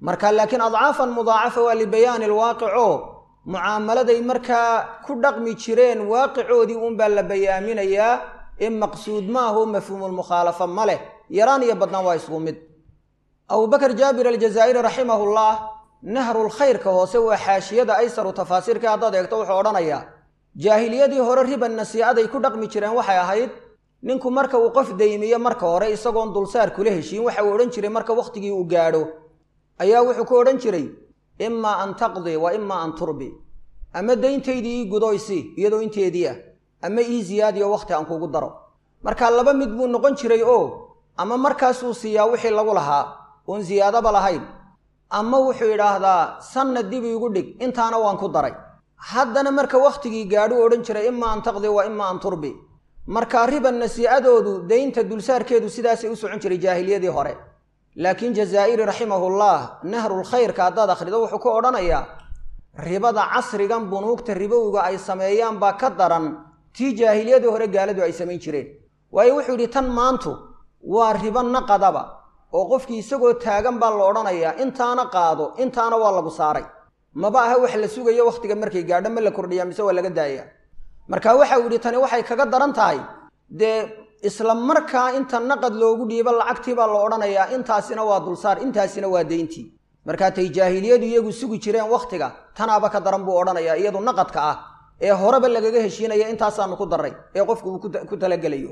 marka laakiin adcaafan mudaacafa waa libayaani alwaaqico mucaamaladay markaa ku dhaqmi jireen waaqicoodii uunbaa la bayaaminayaa ee maqsuud ma aho mafhuumulmukhaalafa ma leh yaraan iyo badnaan waa isgu mid abubakar jaabir aljazaa'iri raximahullah nahrulkhayrka hoose waa xaashiyada aysaru tafaasiirka haddaad eegto wuxuu odhanayaa jaahiliyadii hore riban nasiicaday ku dhaqmi jireen waxay ahayd ninku marka uu qof daymiyo marka hore isagoon dulsaar kula heshiin waxa uu odhan jiray marka wakhtigii uu gaadho ayaa wuxuu ku odhan jiray imaa an taqdi wa imaa an turbi ama dayntaydii ii gudoysi iyadoo inteedii ah ama ii ziyaadiyo wakhti aan kugu daro marka laba mid buu noqon jiray oo ama markaasuu siiyaa wixii lagu lahaa oon ziyaadaba lahayn ama wuxuu yidhaahdaa sanna dib iigu dhig intaana waan ku daray haddana marka wakhtigii gaadhuu odhan jiray imaa an taqdi wa imaa an turbi marka riban nasiicadoodu daynta dulsaarkeedu sidaasay u socon jiray jaahiliyadii hore laakiin jazaa'iri raximahullah nahrulkhayrka haddaad akhrido wuxuu ku odhanayaa ribada casrigan bunuugta ribowga ay sameeyaan baa ka daran tii jaahiliyadii hore gaaladu ay samayn jireen waayo wuxuu yidhi tan maantu waa ribo naqadaba oo qofkii isagoo taagan baa la odhanayaa intaana qaado intaana waa lagu saaray maba aha wax la sugayo wakhtiga markay gaadho ma la kordhiyaa mise waa laga daayaa marka waxa uu yidhi tani waxay kaga daran tahay dee isla markaa inta naqad loogu dhiibo lacagtii baa la odhanayaa intaasina waa dulsaar intaasina waa deyntii markaa tay jaahiliyadu iyagu sugi jireen wakhtiga tanaaba ka daran buu odhanayaa iyadu naqadka ah ee horeba lagaga heshiinaya intaasaanu ku darray ee qofku uu ku talagelayo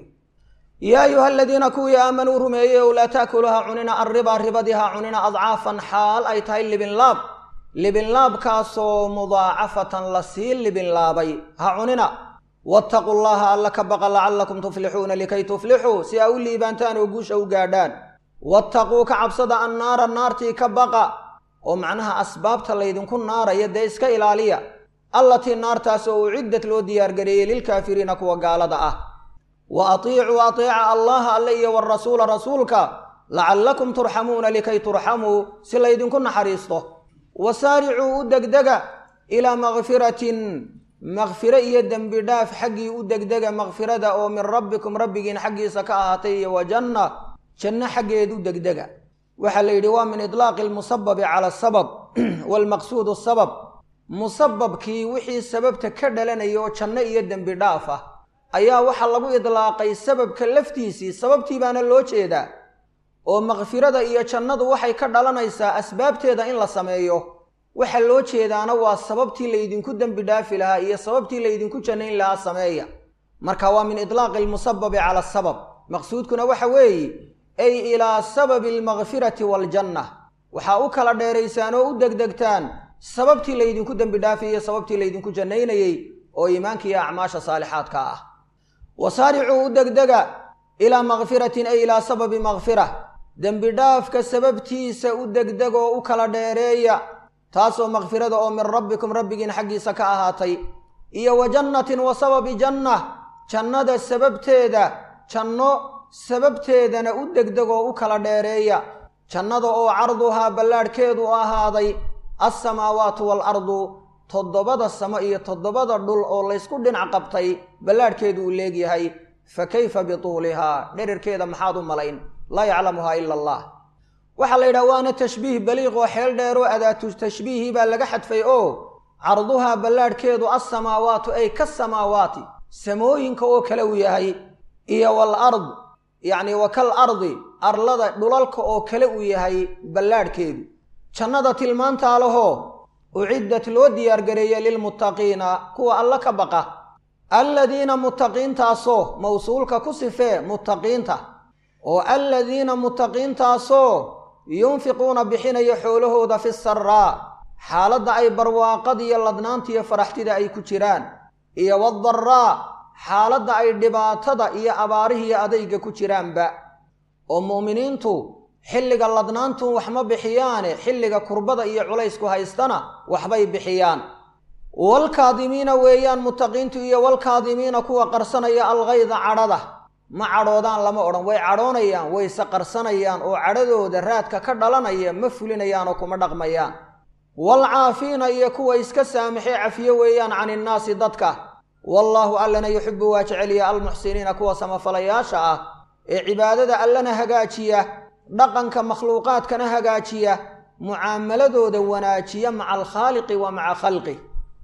yaa ayuha aladiina kuwii aamanuu rumeeyey ow laa taakulu ha cunina arriba ribadii ha cunina adcaafan xaal ay tahay libinlaab libinlaabkaasoo mudaacafatan la sii libinlaabay ha cunina wattaquu llaha alla ka baqa lacallakum tuflixuuna likay tuflixuu si aa u liibaantaan oo guusha u gaadhaan wattaquu ka cabsada annaara naartii ka baqa oo macnaha asbaabta laydinku naaraya dee iska ilaaliya allatii naartaas oo uciddat loo diyaargareeyey lilkaafiriina kuwa gaalada ah wa atiicuu ateeca allaha alle iyo warasuula rasuulka lacallakum turxamuuna likay turxamuu si laydinku naxariisto wasaaricuu u degdega ilaa makfiratin makfiro iyo dembi dhaaf xaggii u degdega makfirada oo min rabbikum rabbigiin xaggiisa ka ahaatay iyo wa janna janno xaggeed u degdega waxaa la yidhi waa min idlaaqi almusababi cala asabab waalmaqsuudu sabab musababkii wixii sababta ka dhalanaya oo janno iyo dembi dhaaf ah ayaa waxaa lagu idlaaqay sababka laftiisii sababtii baana loo jeedaa oo makfirada iyo jannadu waxay ka dhalanaysaa asbaabteeda in la sameeyo waxa loo jeedaana waa sababtii laydinku dembi dhaafi lahaa iyo sababtii laydinku jannayn lahaa sameeya marka waa min idlaaqi almusababi cala asabab maqsuudkuna waxa weeye ay ilaa sababi almakfirati waaljanna waxaa u kala dheeraysaan oo u degdegtaan sababtii laydinku dembi dhaafi iyo sababtii laydinku jannaynayey oo iimaanka iyo acmaasha saalixaadka ah wasaaricuu u degdega ilaa makfiratin ay ilaa sababi makfira dembi dhaafka sababtiisa u degdeg oo u kala dheereeya taasoo makfirada oo min rabbikum rabbigiin xaggiisa ka ahaatay iyo wa jannatin wa sababi janna jannada sababteeda janno sababteedana u degdeg oo u kala dheereeya jannada oo carduhaa ballaadhkeedu u ahaaday alsamaawaatu waalardu toddobada samo iyo toddobada dhul oo laysku dhinac qabtay ballaadhkeedu uu leegyahay fa kayfa bituulihaa dherarkeeda maxaad u malayn laa yaclamuhaa ila allah waxaa la yidhaha waana tashbiih baliiq oo xeel dheeroo adaatu tashbiihii baa laga xadfay oo carduhaa ballaadhkeedu alsamaawaatu ay ka samaawaati samooyinka oo kale uu yahay iyo waalard yacni wa kal ardi arlada dhulalka oo kale uu yahay ballaadhkeedu jannada tilmaantaa lahoo uciddat loo diyaargareeyey lilmuttaqiina kuwa alla ka baqa alladiina muttaqiintaasoo mawsuulka ku sifee muttaqiinta oo alladiina muttaqiintaasoo yunfiquuna bixinaya xoolahooda fi saraa xaaladda ay barwaaqadiyo ladnaantiyo faraxtida ay ku jiraan iyo wadaraa xaaladda ay dhibaatada iyo abaarihiyo adayga ku jiraanba oo mu'miniintu xilliga ladnaantu wax ma bixiyaane xilliga kurbada iyo culaysku haystana waxbay bixiyaan walkaadimiina weeyaan muttaqiintu iyo walkaadimiina kuwa qarsanaya algayda cadhada ma cadhoodaan lama odhan way cadhoonayaan wayse qarsanayaan oo cadhadooda raadka ka dhalanaya ma fulinayaan oo kuma dhaqmayaan waalcaafiina iyo kuwa iska saamixee cafiyo weeyaan can innaasi dadka wallaahu allana yuxibu waa jeceliya almuxsiniina kuwa samafalayaasha ah ee cibaadada allana hagaajiya dhaqanka makhluuqaadkana hagaajiya mucaamaladooda wanaajiya maca alkhaaliqi wa maca khalqih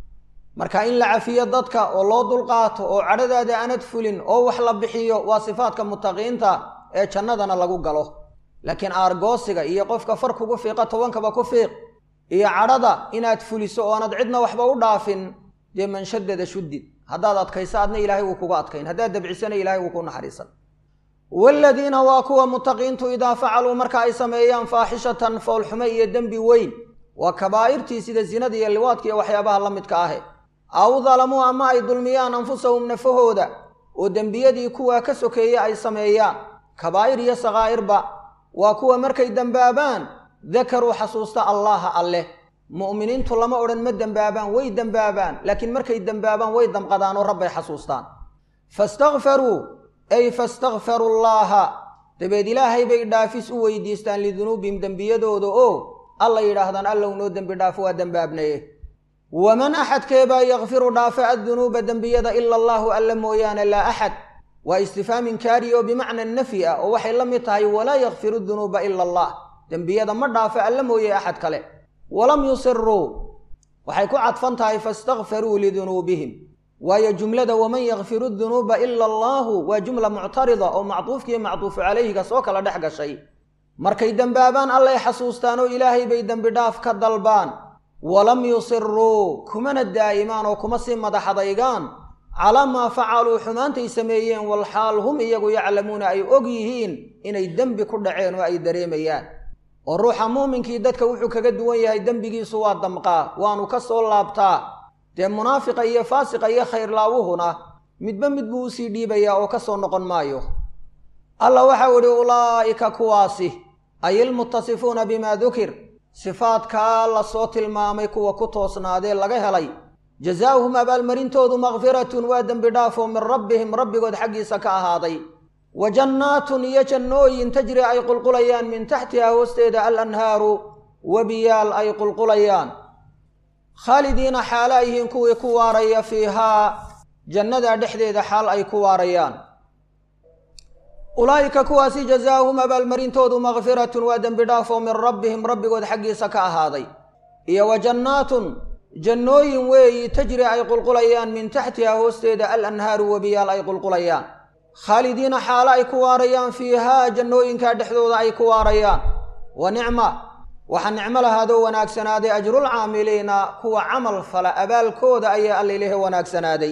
marka in la cafiyo dadka oo loo dulqaato oo cadhadaada aanad fulin oo wax la bixiyo waa sifaadka mutaqiinta ee jannadana lagu galo laakiin aargoosiga iyo qofka far kugu fiiqa tobankaba ku fiiq iyo cadhada inaad fuliso oo aanad cidna waxba u dhaafin dee manshadada shuddid haddaad adkayso adna ilaahay wuu kuga adkayn haddaad dabcisana ilahay wuu ku naxariisan waaladiina waa kuwa mutaqiintu idaa facaluu marka ay sameeyaan faaxishatan foolxumo iyo dembi weyn waa kabaa'irtii sida zinada iyo liwaadka iyo waxyaabaha la midka ahe aw dalamuu ama ay dulmiyaan anfusahum nafahooda oo dembiyadii kuwaa ka sokeeye ay sameeyaan kabaa'ir iyo sakaa'irba waa kuwa markay dembaabaan dakaruu xasuusta allaaha alleh mu'miniintu lama odhan ma dembaabaan way dembaabaan laakiin markay dembaabaan way damqadaan oo rabbay xasuustaan fastakfaruu ay fastakfaruu llaaha dabeed ilaahay bay dhaafis u weydiistaan lidunuubihim dembiyadooda oo alla yidhaahdaan allow noo dembi dhaafo waa dembaabnaye waman axadkeebaa yakfiru dhaafa addunuuba dembiyada ila allaahu alla mooyaane laa axad waa istifhaamin kaari oo bimacna nafyi ah oo waxay la mid tahay walaa yakfiru dunuuba ila allah dembiyada ma dhaafo alla mooye axad kale walam yusiruu waxay ku cadfan tahay fastakfaruu lidunuubihim waayo jumlada waman yakfiru dunuuba ila allaahu waa jumla muctarida oo macduufkiiyo macduufu calayhiga soo kala dhex gashay markay dembaabaan allay xasuustaan oo ilaahay bay dembi dhaaf ka dalbaan walam yusiruu kumana daa'imaan oo kuma sii madaxadaygaan calaa maa facaluu xumaantay sameeyeen walxaal hum iyagu yaclamuuna ay og yihiin inay dembi ku dhaceen oo ay dareemayaan oo ruuxa muuminkii dadka wuxuu kaga duwan yahay dembigiisu waa damqaa waanu ka soo laabtaa dee munaafiqa iyo faasiqa iyo khayrlaawuhuna midba mid buu usii dhiibayaa oo ka soo noqon maayo alla waxau idhi ulaa'ika kuwaasi ay ilmuttasifuuna bimaa dukir sifaadkaa la soo tilmaamay kuwa ku toosnaadee laga helay jazaa'uhum abaalmarintoodu makfiratun waa dembi dhaafoo min rabbihim rabbigood xaggiisa ka ahaaday wa jannaatun iyo jannooyin tajri ay qulqulayaan min taxtiha hoosteeda al anhaaru webiyaal ay qulqulayaan khaalidiina xaalo ay yihiin kuwii ku waaraya fiihaa jannada dhexdeeda xaal ay ku waarayaan ulaa'ika kuwaasi jazaa'uhum abaalmarintoodu makfiratun waa dembi dhaafoo min rabbihim rabbigood xaggiisa ka ahaaday iyo wa jannaatun jannooyin weeyi tajri ay qulqulayaan min taxtiha hoosteeda al anhaaru webiyaal ay qulqulayaan khaalidiina xaalo ay ku waarayaan fiihaa jannooyinkaa dhexdooda ay ku waarayaan wa nicma waxaa nicmo lahaadoo wanaagsanaaday ajrulcaamiliina kuwa camal fala abaalkooda ayaa allailehe wanaagsanaaday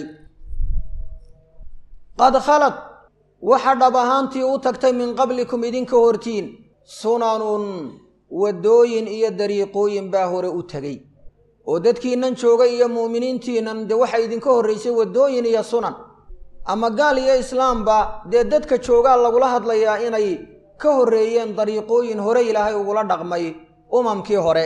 qad khalad waxa dhab ahaantii u tagtay min qablikum idinka hortiin sunanun waddooyin iyo dariiqooyin baa hore u tegey oo dadkiinnan joogay iyo mu'miniintiinnan dee waxaa idinka horraysay waddooyin iyo sunan ama gaal iyo islaamba dee dadka joogaa lagula hadlayaa inay ka horreeyeen dariiqooyin hore ilaahay ugula dhaqmay umamkii hore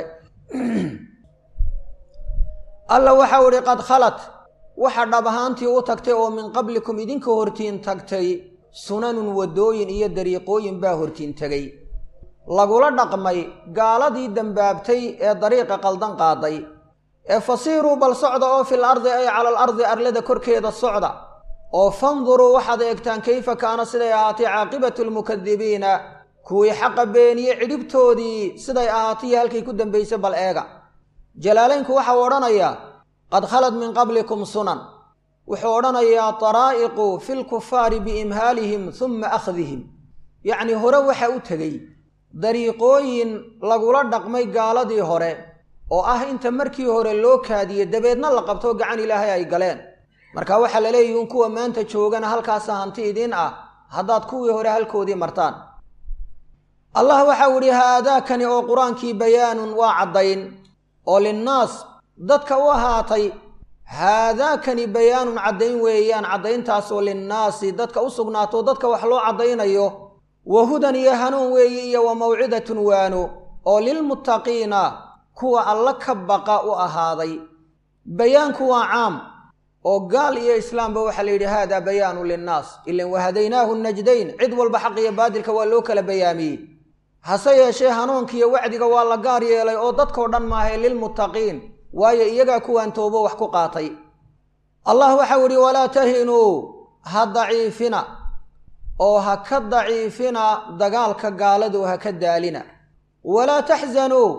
alla waxau idhi qad khalat waxa dhab ahaantii u tagtay oo min qablikum idinka hortiin tagtay sunanun waddooyin iyo dariiqooyin baa hortiin tegey lagula dhaqmay gaaladii dembaabtay ee dariiqa qaldan qaaday ee fasiiruu bal socda oo fil ardi ay cala al ardi arlada korkeeda socda oo fanduruu waxaad eegtaan kayfa kaana siday ahaatay caaqibatu lmukadibiina kuwii xaqa beeniye cidhibtoodii siday ahaatay halkay ku dambaysay bal eega jalaalaynku waxau odhanayaa qad khalad min qablikum sunan wuxuu odhanayaa daraa'iqu fi lkufaari biimhaalihim humma akhdihim yacnii hore waxa u tegey dariiqooyin lagula dhaqmay gaaladii hore oo ah inta markii hore loo kaadiye dabeedna la qabto gacan ilaahay ay galeen marka waxaa la leeyihi in kuwa maanta joogana halkaasa hanti idiin ah haddaad kuwii hore halkoodii martaan allah waxau idhi haadaakani oo qur-aankii bayaanun waa caddayn oo linnaas dadka u ahaatay haadaakani bayaanun caddayn weeyaan caddayntaasoo linnaasi dadka u sugnaato dadka wax loo caddaynayo wa hudan iyo hanuun weeyi iyo wa mawcidatun waano oo lilmuttaqiina kuwa alla ka baqa u ahaaday bayaanku waa caam oo gaal iyo islaamba waxaa la yidhi haadaa bayaanu linnaas ilan wahadaynaahu najdayn cid walba xaq iyo baadilka waa loo kala bayaamiyey hase yeeshee hanuunkiiyo wacdiga waa la gaar yeelay oo dadkoo dhan maahae lilmuttaqiin waayo iyagaa kuwaan toobo wax ku qaatay allah waxau idhi walaa tahinuu ha daciifina oo ha ka daciifina dagaalka gaaladu ha ka daalina walaa taxzanuu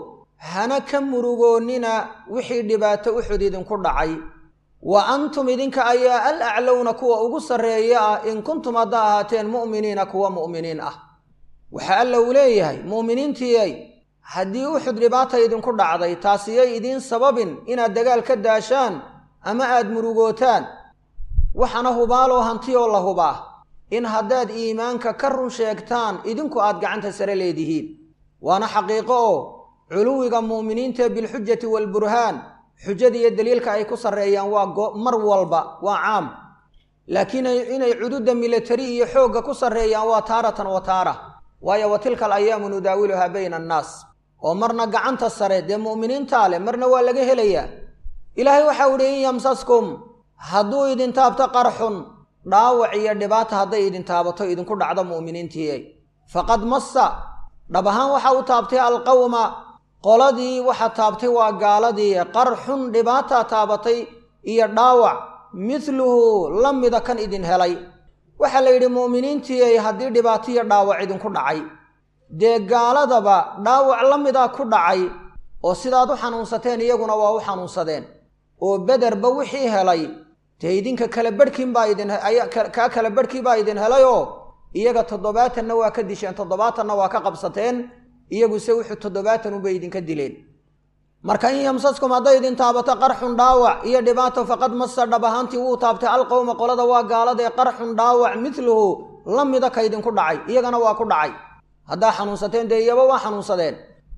hana ka murugoonnina wixii dhibaato uxud idinku dhacay wa antum idinka ayaa al aclowna kuwa ugu sarreeya ah in kuntum haddaa ahaateen mu'miniina kuwa mu'miniin ah waxa alla uu leeyahay mu'miniintiiyay haddii uxud dhibaata idinku dhacday taasiyay idiin sababin inaad dagaal ka daashaan ama aad murugootaan waxaana hubaaloo hantiyoo la hubaa in haddaad iimaanka ka run sheegtaan idinku aad gacanta sare leedihiin waana xaqiiqo oo culuwiga mu'miniinta bilxujati waalburhaan xujada iyo daliilka ay ku sarreeyaan waa mar walba waa caam laakiin inay cududa milatari iyo xoogga ku sarreeyaan waa taaratan wa taara waayo wa tilka al ayaamu nudaawiluhaa bayna annaas oo marna gacanta sare dee mu'miniintaa leh marna waa laga helayaa ilaahay waxau idhi in yamsaskum hadduu idin taabto qarxun dhaawac iyo dhibaata hadday idin taabato idinku dhacdo mu'miniintiiy faqad massa dhab ahaan waxa u taabtay alqawma qoladii waxa taabtay waa gaaladii qarxun dhibaataa taabatay iyo dhaawac midluhu la mida kan idin helay waxaa la yidhi mu'miniintiiy haddii dhibaato iyo dhaawac idinku dhacay dee gaaladaba dhaawac la mida ku dhacay oo sidaad u xanuunsateen iyaguna waa u xanuunsadeen oo bederba wixii helay dee idinka kala barhkiin baa idin kaa kala barhkii baa idin helayoo iyaga toddobaatanna waa ka disheen toddobaatanna waa ka qabsateen iyaguse wuxuu toddobaatan unbay idinka dileen marka in yamsaskum hadday idin taabato qarxun dhaawac iyo dhibaato faqad masa dhab ahaantii wuu taabtay alqowma qolada waa gaaladae qarxun dhaawac midluhu la mida ka idinku dhacay iyagana waa ku dhacay haddaa xanuunsateen dee iyaba waa xanuunsadeen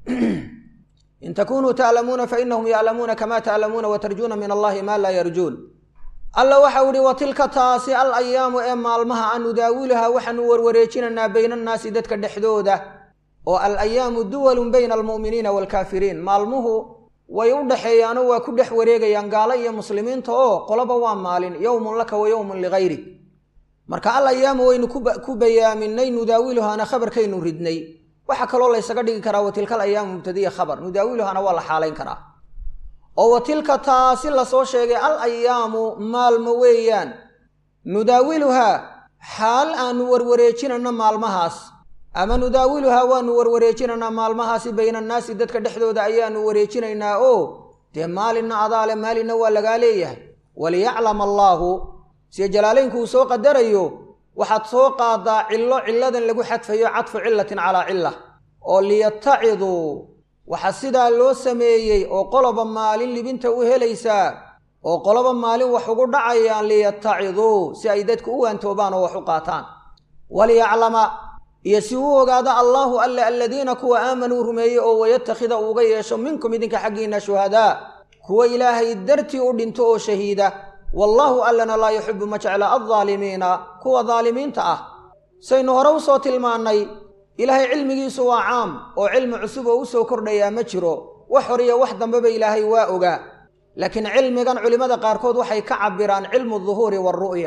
in takunuu ta'lamuuna fa inahum ya'lamuuna kama ta'lamuuna wa tarjuuna min allahi maa laa yarjuun alla waxau ihi wa tilka taasi al ayaamu ee maalmaha aan nudaawiluhaa waxaanu warwareejinaynaa bayna annaasi dadka dhexdooda oo al ayaamu duwalun bayna almu'miniina waalkaafiriin maalmuhu way u dhexeeyaanoo waa ku dhex wareegayaan gaalo iyo muslimiinta oo qoloba waa maalin yowmun laka wa yowmun ligayrik marka al ayaamu waynu ku bayaaminay nudaawiluhaana khabarkaynu ridnay waxaa kaloo laysaga dhigi karaa watilka al ayaamu mubtadiya khabar nudaawiluhaana waa la xaalayn karaa oo wa tilka taasi lasoo sheegay al ayaamu maalmo weeyaan nudaawiluhaa xaal aanu warwareejinayno maalmahaas ama nudaawiluhaa waanu warwareejinaynaa maalmahaasi bayna annaasi dadka dhexdooda ayaanu wareejinaynaa oo dee maalinna adaale maalinna waa lagaa leeyahay waliyaclam allaahu sida jalaalaynku uu soo qadarayo waxaad soo qaadaa cillo cilladan lagu xadfayo cadfu cillatin calaa cilla oo liyataciduu waxa sidaa loo sameeyey oo qoloba maalin libinta u helaysaa oo qoloba maalin wax ugu dhacayaan liyataciduu si ay dadku u waantoobaan oo wax u qaataan waliyaclama iyo si uu ogaado allaahu alle aladiina kuwa aamanuu rumeeyey oo wayatakhida uuga yeesho minkum idinka xaggiinna shuhadaa kuwa ilaahay dartii u dhinto oo shahiida wallaahu allana laa yuxibu ma jecla aldaalimiina kuwa daalimiinta ah saynu hore u soo tilmaannay ilaahay cilmigiisu waa caam oo cilmi cusub oo u soo kordhayaa ma jiro wax horiyo wax dambeba ilaahay waa ogaa laakiin cilmigan culimmada qaarkood waxay ka cabbiraan cilmu duhuuri waaru'ya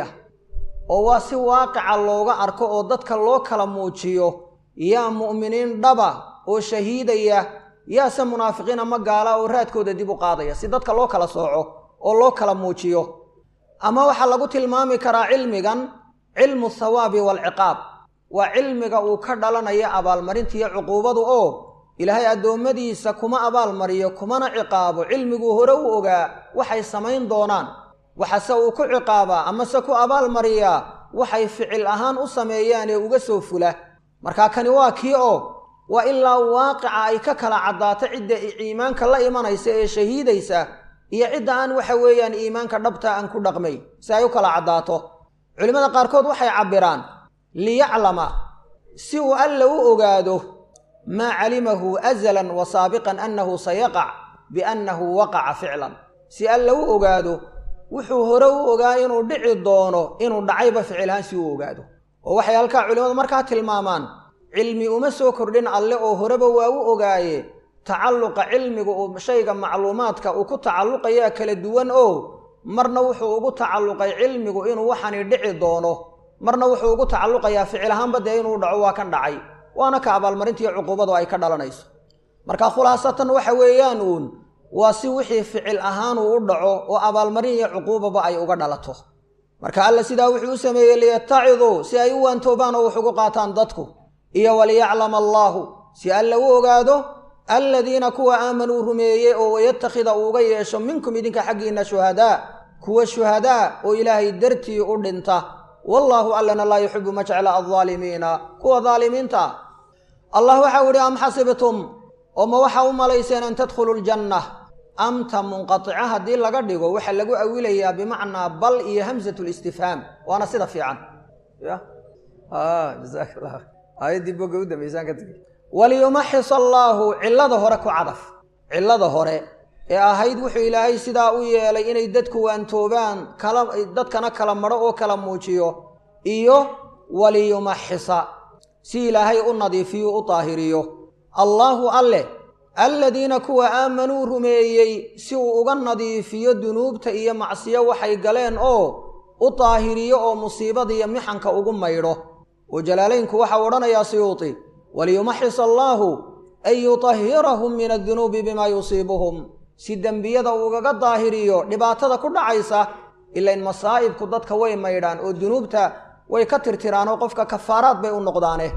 oo waa si waaqica looga arko oo dadka loo kala muujiyo yaa mu'miniin dhaba oo shahiidaya yaase munaafiqiin ama gaala oo raadkooda dib u qaadaya si dadka loo kala sooco oo loo kala muujiyo ama waxaa lagu tilmaami karaa cilmigan cilmu thawaabi waalciqaab waa cilmiga uu ka dhalanaya abaalmarinta iyo cuquubadu oo ilaahay addoommadiisa kuma abaalmariyo kumana ciqaabo cilmiguu hore u ogaa waxay samayn doonaan waxase uu ku ciqaabaa amase ku abaalmariyaa waxay ficil ahaan u sameeyaan ee uga soo fula markaa kani waa kii oo waa ilaa waaqica ay ka kala caddaato cidda iimaanka la imanaysa ee shahiidaysa iyo cidda aan waxa weeyaan iimaanka dhabta aan ku dhaqmay si ay u kala caddaato culimmada qaarkood waxay cabbiraan liyaclama si uu alla u ogaado maa calimahu azalan wa saabiqan annahu sayaqac biannahu waqaca ficlan si alla u ogaado wuxuu hore u ogaa inuu dhici doono inuu dhacayba ficilhaan si uu ogaado oo waxay halkaa culimmadu markaa tilmaamaan cilmi uma soo kordhin alle oo horeba waa u ogaaye tacalluqa cilmiga uu shayga macluumaadka uu ku tacalluqayaa kala duwan oo marna wuxuu ugu tacalluqay cilmigu inuu waxani dhici doono marna wuxuu ugu tacalluqayaa ficil ahaanba dee inuu dhaco waa kan dhacay waana ka abaalmarintiiyo cuquubadu ay ka dhalanayso marka khulaasatan waxa weeyaan uun waa si wixii ficil ahaan uu u dhaco oo abaalmarin iyo cuquubaba ay uga dhalato marka alla sidaa wuxuu u sameeyey liyataciduu si ay u waantoobaan oo wax ugu qaataan dadku iyo waliyaclama allaahu si alla u ogaado aladiina kuwa aamanuu rumeeyey oo wayattakhida uuga yeesho minkum idinka xaggiinna shuhadaa kuwa shuhadaa oo ilaahay dartii u dhinta wallaahu allana laa yuxibu ma jecla aldaalimiina kuwa daalimiinta ah allah waxau idhi am xasibtum oo ma waxaa u malayseen an tadkhuluu ljanna amta munqatica haddii laga dhigo waxaa lagu awilayaa bimacnaa bal iyo hamsat listifhaam waana sida fiican ya jasaakala aayaddii boga u dambaysaan ka tegi waliyumaxis allaahu cillada hore ku cadaf cillada hore ee ahayd wuxuu ilaahay sidaa u yeelay inay dadku waantoobaan kala dadkana kala madho oo kala muujiyo iyo waliyumaxisa si ilaahay u nadiifiyo u daahiriyo allaahu alleh aladiina kuwa aamanuu rumeeyey si uu uga nadiifiyo dunuubta iyo macsiyo waxay galeen oo u daahiriyo oo musiibada iyo mixanka ugu maydho oo jalaalaynku waxau odhanayaa siyuuti waliyumaxis allaahu an yutahhirahum min addunuubi bimaa yusiibuhum si dembiyada uugaga daahiriyo dhibaatada ku dhacaysa ilain masaa'ibku dadka way maydhaan oo dunuubta way ka tirtiraan oo qofka kafaaraad bay u noqdaane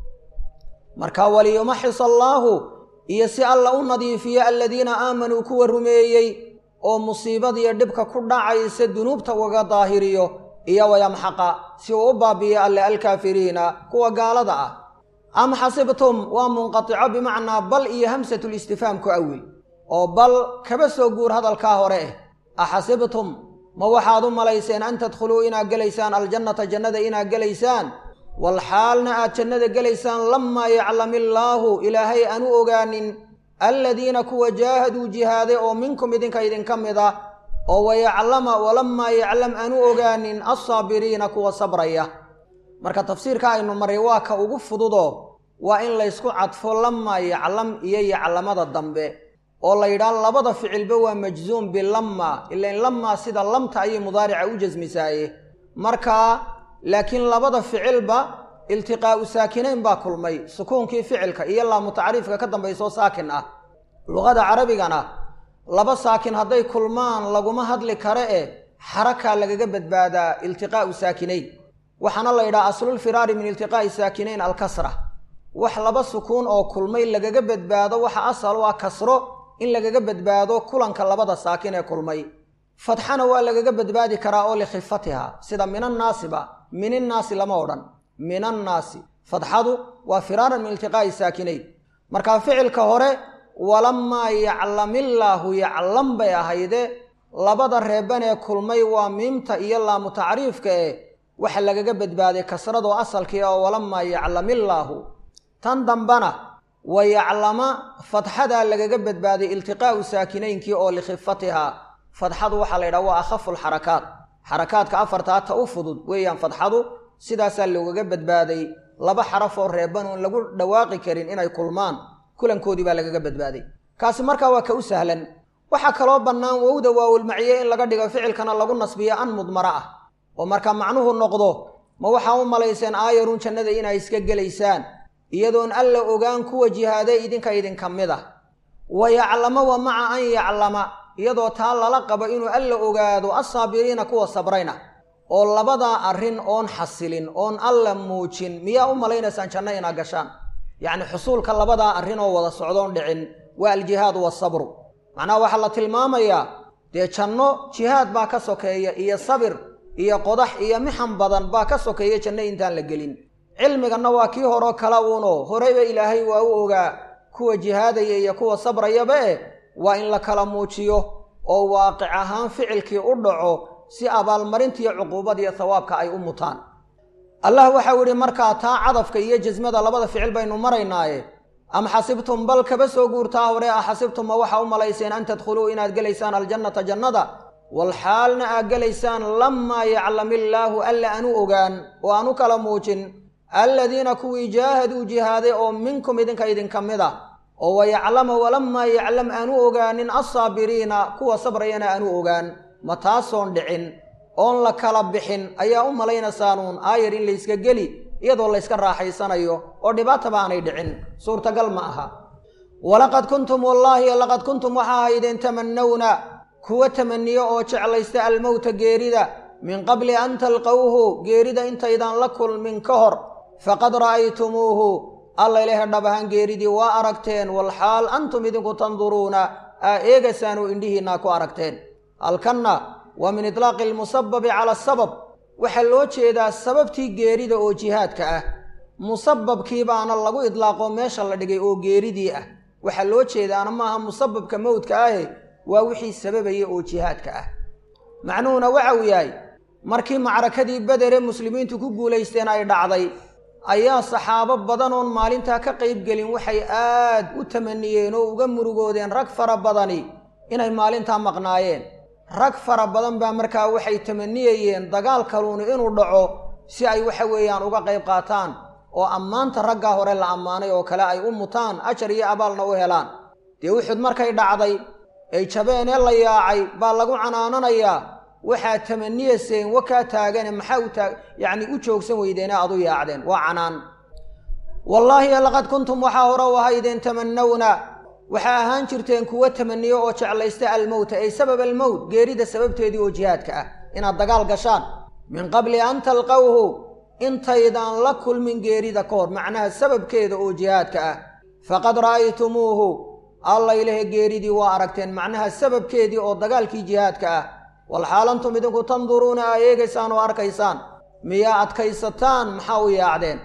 marka waliyumaxis allaahu iyo si alla u nadiifiyo aladiina aamanuu kuwa rumeeyey oo musiibadiyo dhibka ku dhacaysa dunuubta ugaga daahiriyo iyo wayamxaqa si uu u baabiyo alle alkaafiriina kuwa gaalada ah am xasibtum waa munqatico bimacnaa bal iyo hamsatulistifhaam ku awil oo bal kaba soo guur hadalkaa hore eh axasibtum ma waxaad u malayseen an tadkhuluu inaad gelaysaan aljannata jannada inaad gelaysaan walxaalna aad jannada gelaysaan lamaa yaclam illaahu ilaahay aanu ogaanin aladiina kuwa jaahaduu jihaaday oo minkum idinka idinka mid ah oo wayaclama walamaa yaclam aanu ogaanin alsaabiriina kuwa sabraya marka tafsiirka aynu maray waa ka ugu fududoo waa in laysku cadfo lamaa yaclam iyo yaclamada dambe oo la yidhaah labada ficilba waa majzuum bilamma ilain lamaa sida lamta ayay mudaarica u jasmisaaye markaa laakiin labada ficilba iltiqaa'u saakinayn baa kulmay sukuunkii ficilka iyo laamu tacriifka ka dambaysoo saakin ah luqada carabigana laba saakin hadday kulmaan laguma hadli kare e xarakaa lagaga badbaadaa iltiqaa'u saakinayn waxaana la yidhaha aslulfiraari min iltiqaa'i saakinayn alkasra wax laba sukuun oo kulmay lagaga badbaado waxa asal u ah kasro in lagaga badbaado kulanka labada saakin ee kulmay fatxana waa lagaga badbaadi karaa oo likhifatiha sida minannaasiba mininnaasi lama odhan minannaasi fatxadu waa firaaran min iltiqaa'i saakinayn markaa ficilka hore walamaa yaclamillaahu yaclam bay ahayde labada reeban ee kulmay waa miimta iyo laamu tacriifka eh waxa lagaga badbaaday kasradoo asalkii oo walamaa yaclamillaahu tan dambana wa yaclama fatxadaa lagaga badbaaday iltiqaa'u saakinaynkii oo likhifatiha fadxadu waxaa la yidhaha waa akhafu lxarakaat xarakaadka afartaa ta u fudud weeyaan fadxadu sidaasaa loogaga badbaaday laba xaraf oo reeban oon lagu dhawaaqi karin inay kulmaan kulankoodii baa lagaga badbaaday kaasi markaa waa ka u sahlan waxaa kaloo bannaan wowda waawulmaciye in laga dhigo ficilkana lagu nasbiyo an mudmara ah oo marka macnuhu noqdo ma waxaa u malayseen aayarun jannada inay iska gelaysaan iyadoon alla ogaan kuwa jihaade idinka idinka mid ah wa yaclama wa maca an yaclama iyadoo taa lala qabo inuu alla ogaado assaabiriina kuwa sabrayna oo labadaa arrin oon xasilin oon alla muujin miyaa u malaynaysaan janno inaad gashaan yacni xusuulka labadaa arrin oo wada socdoon dhicin waa aljihaadu wasabru macnaha waxaa la tilmaamayaa dee janno jihaad baa ka sokeeya iyo sabir iyo qodax iyo mixan badan baa ka sokeeya janno intaan la gelin cilmiganna waa kii horeo kala uunoo horeyba ilaahay waa u ogaa kuwa jihaadaya iyo kuwa sabrayaba eh waa in la kala muujiyo oo waaqic ahaan ficilkii u dhaco si abaalmarintiiyo cuquubadiiyo hawaabka ay u mutaan allah waxau idhi markaa taa cadafka iyo jasmada labada ficil baynu maraynaaye am xasibtum bal kaba soo guurtaa hore a xasibtum ma waxaa u malayseen an tadkhuluu inaad gelaysaan aljannata jannada walxaalna aad gelaysaan lamaa yaclam illaahu alla aanu ogaan oo aanu kala muujin aladiina kuwii jaahaduu jihaaday oo minkum idinka idinka mid a oo wayaclama walamaa yaclam aanu ogaanin alsaabiriina kuwa sabrayana aanu ogaan ma taasoon dhicin oon la kala bixin ayaa u malaynaysaanun aayar in layska geli iyadoo layska raaxaysanayo oo dhibaataba aanay dhicin suurtagal ma aha walaqad kuntum wallaahi laqad kuntum waxaa ahaydeen tamannawna kuwa tamaniyo oo jeclaysta almowta geerida min qabli an talqowhu geerida intaydaan la kulmin ka hor faqad ra'aytumuuhu alla ilaahay dhab ahaan geeridii waa aragteen walxaal antum idinku tanduruuna aa eegaysaan oo indhihiinaa ku aragteen halkanna waa min itlaaqi almusababi cala asabab waxaa loo jeedaa sababtii geerida oo jihaadka ah musababkii baana lagu idlaaqo meesha la dhigay oo geeridii ah waxaa loo jeedaana maaha musababka mowdka ahe waa wixii sababaya oo jihaadka ah macnuhuna waxa uu yahay markii macrakadii bedere muslimiintu ku guulaysteen ay dhacday ayaa saxaabo badan oon maalintaa ka qayb gelin waxay aad u tamaniyeen oo uga murugoodeen rag fara badani inay maalintaa maqnaayeen rag fara badan baa markaa waxay tamaniyayeen dagaal kaluuni inuu dhaco si ay waxa weeyaan uga qayb qaataan oo ammaanta raggaa hore la ammaanay oo kale ay u mutaan ajar iyo abaalna u helaan dee uxud markay dhacday ay jabeen ee la yaacay baa lagu canaananayaa waxaad tamaniyayseen wakaa taagane maxaa u taag yacni u joogsan weydeene aad u yaacdeen waa canaan wallaahi laqad kuntum waxaa hore u ahaydeen tamanawna waxaa ahaan jirteen kuwa tamaniyo oo jeclaysta almowta ay sabab almowt geerida sababteedii oo jihaadka ah inaad dagaal gashaan min qabli an talqawhu intaydaan la kulmin geerida ka hor macnaha sababkeeda oo jihaadka ah faqad ra'aytumuuhu alla ilahe geeridii waa aragteen macnaha sababkeedii oo dagaalkii jihaadka ah walxaalantum idinku tanduruuna aa eegaysaan oo arkaysaan miyaa adkaysataan maxaa u yaacdeen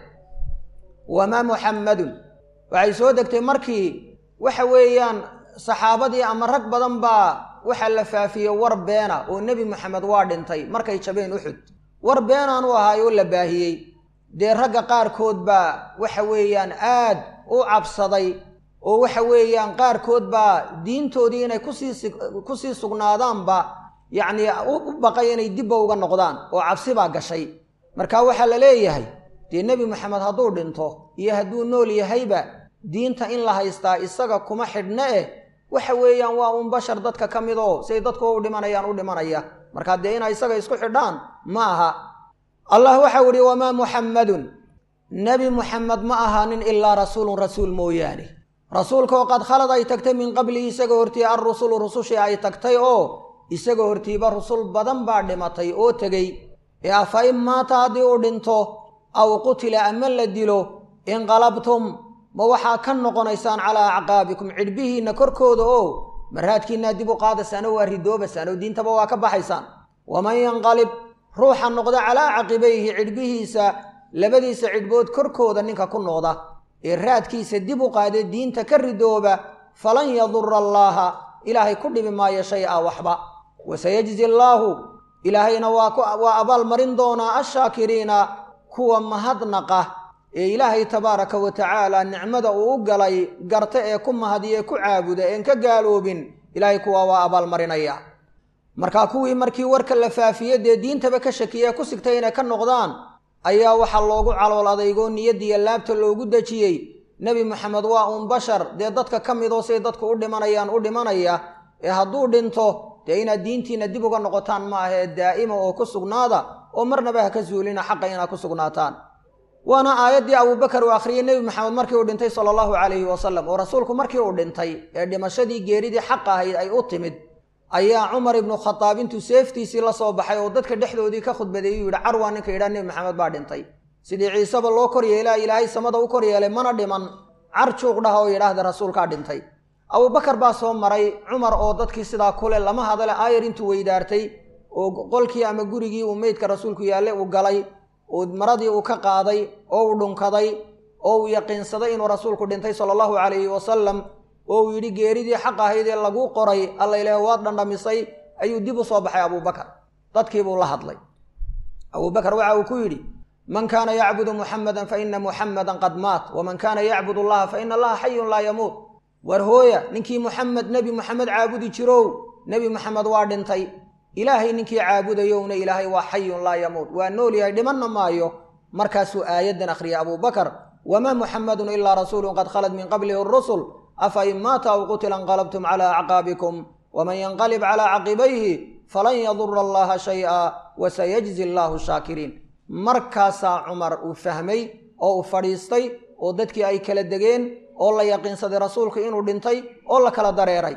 wamaa muxammadun waxay soo degtay markii waxa weeyaan saxaabadii ama rag badan baa waxaa la faafiyey war beena oo nebi moxamed waa dhintay markay jabeen uxud war beenaan u ahaay oo la baahiyey dee ragga qaarkood baa waxa weeyaan aad u cabsaday oo waxa weeyaan qaarkood baa diintoodii inay kusii kusii sugnaadaanba yacnii u baqay inay dibba uga noqdaan oo cabsi baa gashay marka waxaa la leeyahay dee nebi moxamed hadduu dhinto iyo hadduu nool yahayba diinta in la haystaa isaga kuma xidhna eh waxa weeyaan waa uun bashar dadka ka mid oo siay dadku u dhimanayaan u dhimanaya markaa dee inay isaga isku xidhaan ma aha allah waxau idhi wamaa muxammadun nebi muxamed ma ahaanin ilaa rasuulun rasuul mooyaane rasuulkaoo qad khalad ay tagtay min qablihi isaga hortii alrusulu rusushii ay tagtay oo isaga hortiiba rusul badan baa dhimatay oo tegey ee afa in maata haddii uu dhinto aw qutila ama la dilo inqalabtum ma waxaa ka noqonaysaan calaa acqaabikum cidhbihiinna korkooda oo maraadkiinaa dib u qaadaysaan oo waa ridoobaysaan oo diintaba waa ka baxaysaan waman yanqalib ruuxa noqda calaa caqibayhi cidhbihiisa labadiisa cidhbood korkooda ninka ku noqda ee raadkiisa dib u qaade diinta ka ridooba falan yadura allaaha ilaahay ku dhibi maayo shay a waxba wasayajzi allaahu ilaahayna waa abaal marin doonaa ashaakiriina kuwa mahadnaqa ee ilaahay tabaaraka wa tacaala nicmada uu u galay garta ee ku mahadiye ku caabuda een ka gaaloobin ilaahay kuwaa waa abaalmarinaya markaa kuwii markii warka la faafiye dee diintaba ka shakiye ku sigtay inay ka noqdaan ayaa waxaa loogu calool adeygoo niyadiiyo laabta loogu dejiyey nebi moxamed waa uun bashar dee dadka ka midoo siday dadku u dhimanayaan u dhimanaya ee hadduu dhinto dee inaad diintiina dib uga noqotaan ma ahee daa'ima oo ku sugnaada oo marnaba ha ka zuulina xaqa inaad ku sugnaataan waana aayaddii abuubakar uu akhriyey nebi maxamed markii uu dhintay sala allahu calayhi wasalam oo rasuulku markii uu dhintay ee dhimashadii geeridii xaq ahayd ay u timid ayaa cumar ibnu khadaab intuu seeftiisii la soo baxay oo dadka dhexdoodii ka khudbadeeyey uu yidhi carwaa ninka yidhaha nebi maxamed baa dhintay sidii ciiseba loo kor yeelaa ilaahay samada u kor yeelay mana dhiman car juuq dhaha oo yidhaahda rasuulkaa dhintay abuubakar baa soo maray cumar oo dadkii sidaa kule lama hadale aayar intuu weydaartay oo qolkii ama gurigii uu meydka rasuulku yaalle uu galay oo maradii uu ka qaaday oo uu dhunkaday oo uu yaqiinsaday inuu rasuulku dhintay sala allahu calayhi wasalam oo uu yidhi geeridii xaq ahayd ee laguu qoray alla ilaah waad dhandhamisay ayuu dib u soo baxay abuubakar dadkiibuu la hadlay abuubakar waxa uu ku yidhi man kaana yacbudu muxamadan fa ina muxamadan qad maat waman kaana yacbud allaha fa ina allaha xayun laa yamuut war hooya ninkii muxamed nebi muxamed caabudi jirow nebi muxamed waa dhintay ilaahay ninkii caabudayowna ilaahay waa xayun laa yamuut waa nool yahay dhimanna maayo markaasuu aayaddan akhriyay abuubakar wamaa muxamadun ilaa rasuulun qad khalad min qablihi rusul afa in maata aw qutila inqalabtum calaa acqaabikum waman yanqalib calaa caqibayhi falan yadura allaha shay-a wasayajzi allaahu shaakiriin markaasaa cumar uu fahmay oo uu fadhiistay oo dadkii ay kala degeen oo la yaqiinsaday rasuulku inuu dhintay oo la kala dareeray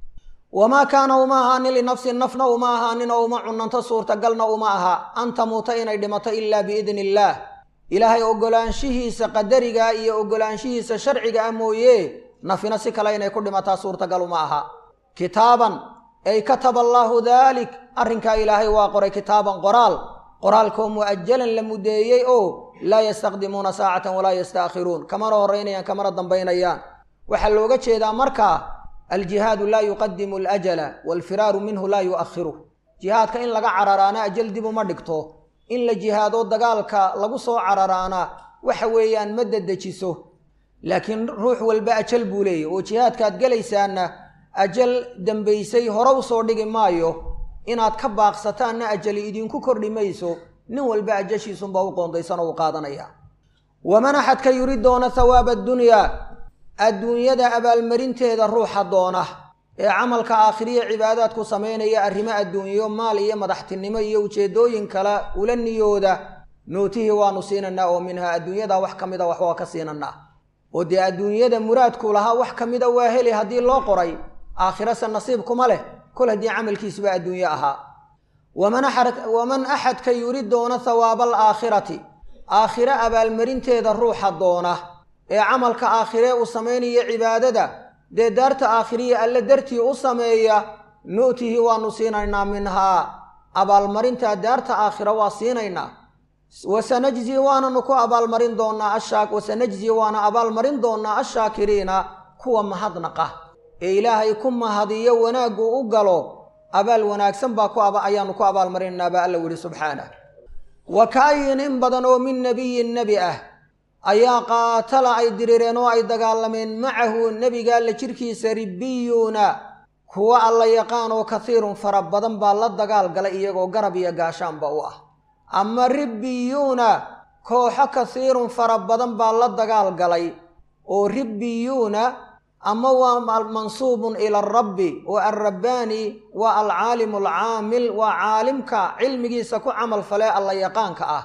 wamaa kaana uma ahaanin linafsin nafna uma ahaanin oo uma cunanto suurtagalna uma aha an tamuuta inay dhimato ilaa biidni illaah ilaahay oggolaanshihiisa qadariga iyo oggolaanshihiisa sharciga ah mooye nafina si kale inay ku dhimataa suurtagal uma aha kitaaban ay kataba allaahu daalik arrinkaa ilaahay waa qoray kitaaban qoraal qoraalkoo mu'ajalan la mudeeyey oo laa yastaqdimuuna saacatan walaa yastaakhiruun kamana horraynayaan kamana dambaynayaan waxaa looga jeedaa markaa aljihaadu laa yuqadimu alajala waalfiraaru minhu laa yu'akhiru jihaadka in laga cararaana ajal dib uma dhigto in la jihaado dagaalka lagu soo cararaana waxa weeyaan ma dedejiso laakiin ruux walba ajal buu leeyahy oo jihaadkaad gelaysaanna ajal dembaysay hore u soo dhigi maayo inaad ka baaqsataanna ajali idinku kordhi mayso nin walba ajashiisunbaa u qoondaysan oo u qaadanaya waman axadka yuri doona hawaaba addunyaa adduunyada abaalmarinteeda ruuxa doona ee camalka aakhiriya cibaadaadku samaynaya arrimo adduunyo maal iyo madaxtinimo iyo ujeeddooyin kale ula niyooda nootihii waanu siinanaa oo minhaa adduunyada wax ka mida wax waa ka siinanaa oo dee adduunyada muraadku lahaa wax ka mida waa heli haddii loo qoray aakhirase nasiib kuma leh kol haddii camalkiisuba adduunye ahaa waman axadka yuri doona hawaaba alaakhirati aakhire abaalmarinteeda ruuxa doona ee camalka aakhiree uu samaynayo cibaadada dee daarta aakhiriya alle dartii u sameeya nu'tihi waanu siinaynaa minhaa abaalmarintaa daarta aakhira waa siinaynaa wasanajzi waananu ku abaalmarin doonaa ashaa wasanajzi waana abaalmarin doonaa ashaakiriina kuwa mahadnaqa ee ilaahay ku mahadiyo wanaaggu u galo abaal wanaagsan baa ku ayaanu ku abaalmarinaynaa baa alla yihi subxaanah wa kaayin in badan oo min nebiyin nebi ah ayaa qaatala ay dirireen oo ay dagaalameen macahu nebiga alla jirkiisa ribbiyuuna kuwa alla yaqaan oo kasiirun fara badan baa la dagaal galay iyagoo garab iyo gaashaanba u ah ama ribbiyuuna kooxo kasiirun fara badan baa la dagaal galay oo ribbiyuuna ama waa mansuubun ila arabbi oo alrabbaani waa alcaalimu alcaamil waa caalimka cilmigiisa ku camal falee alla yaqaanka ah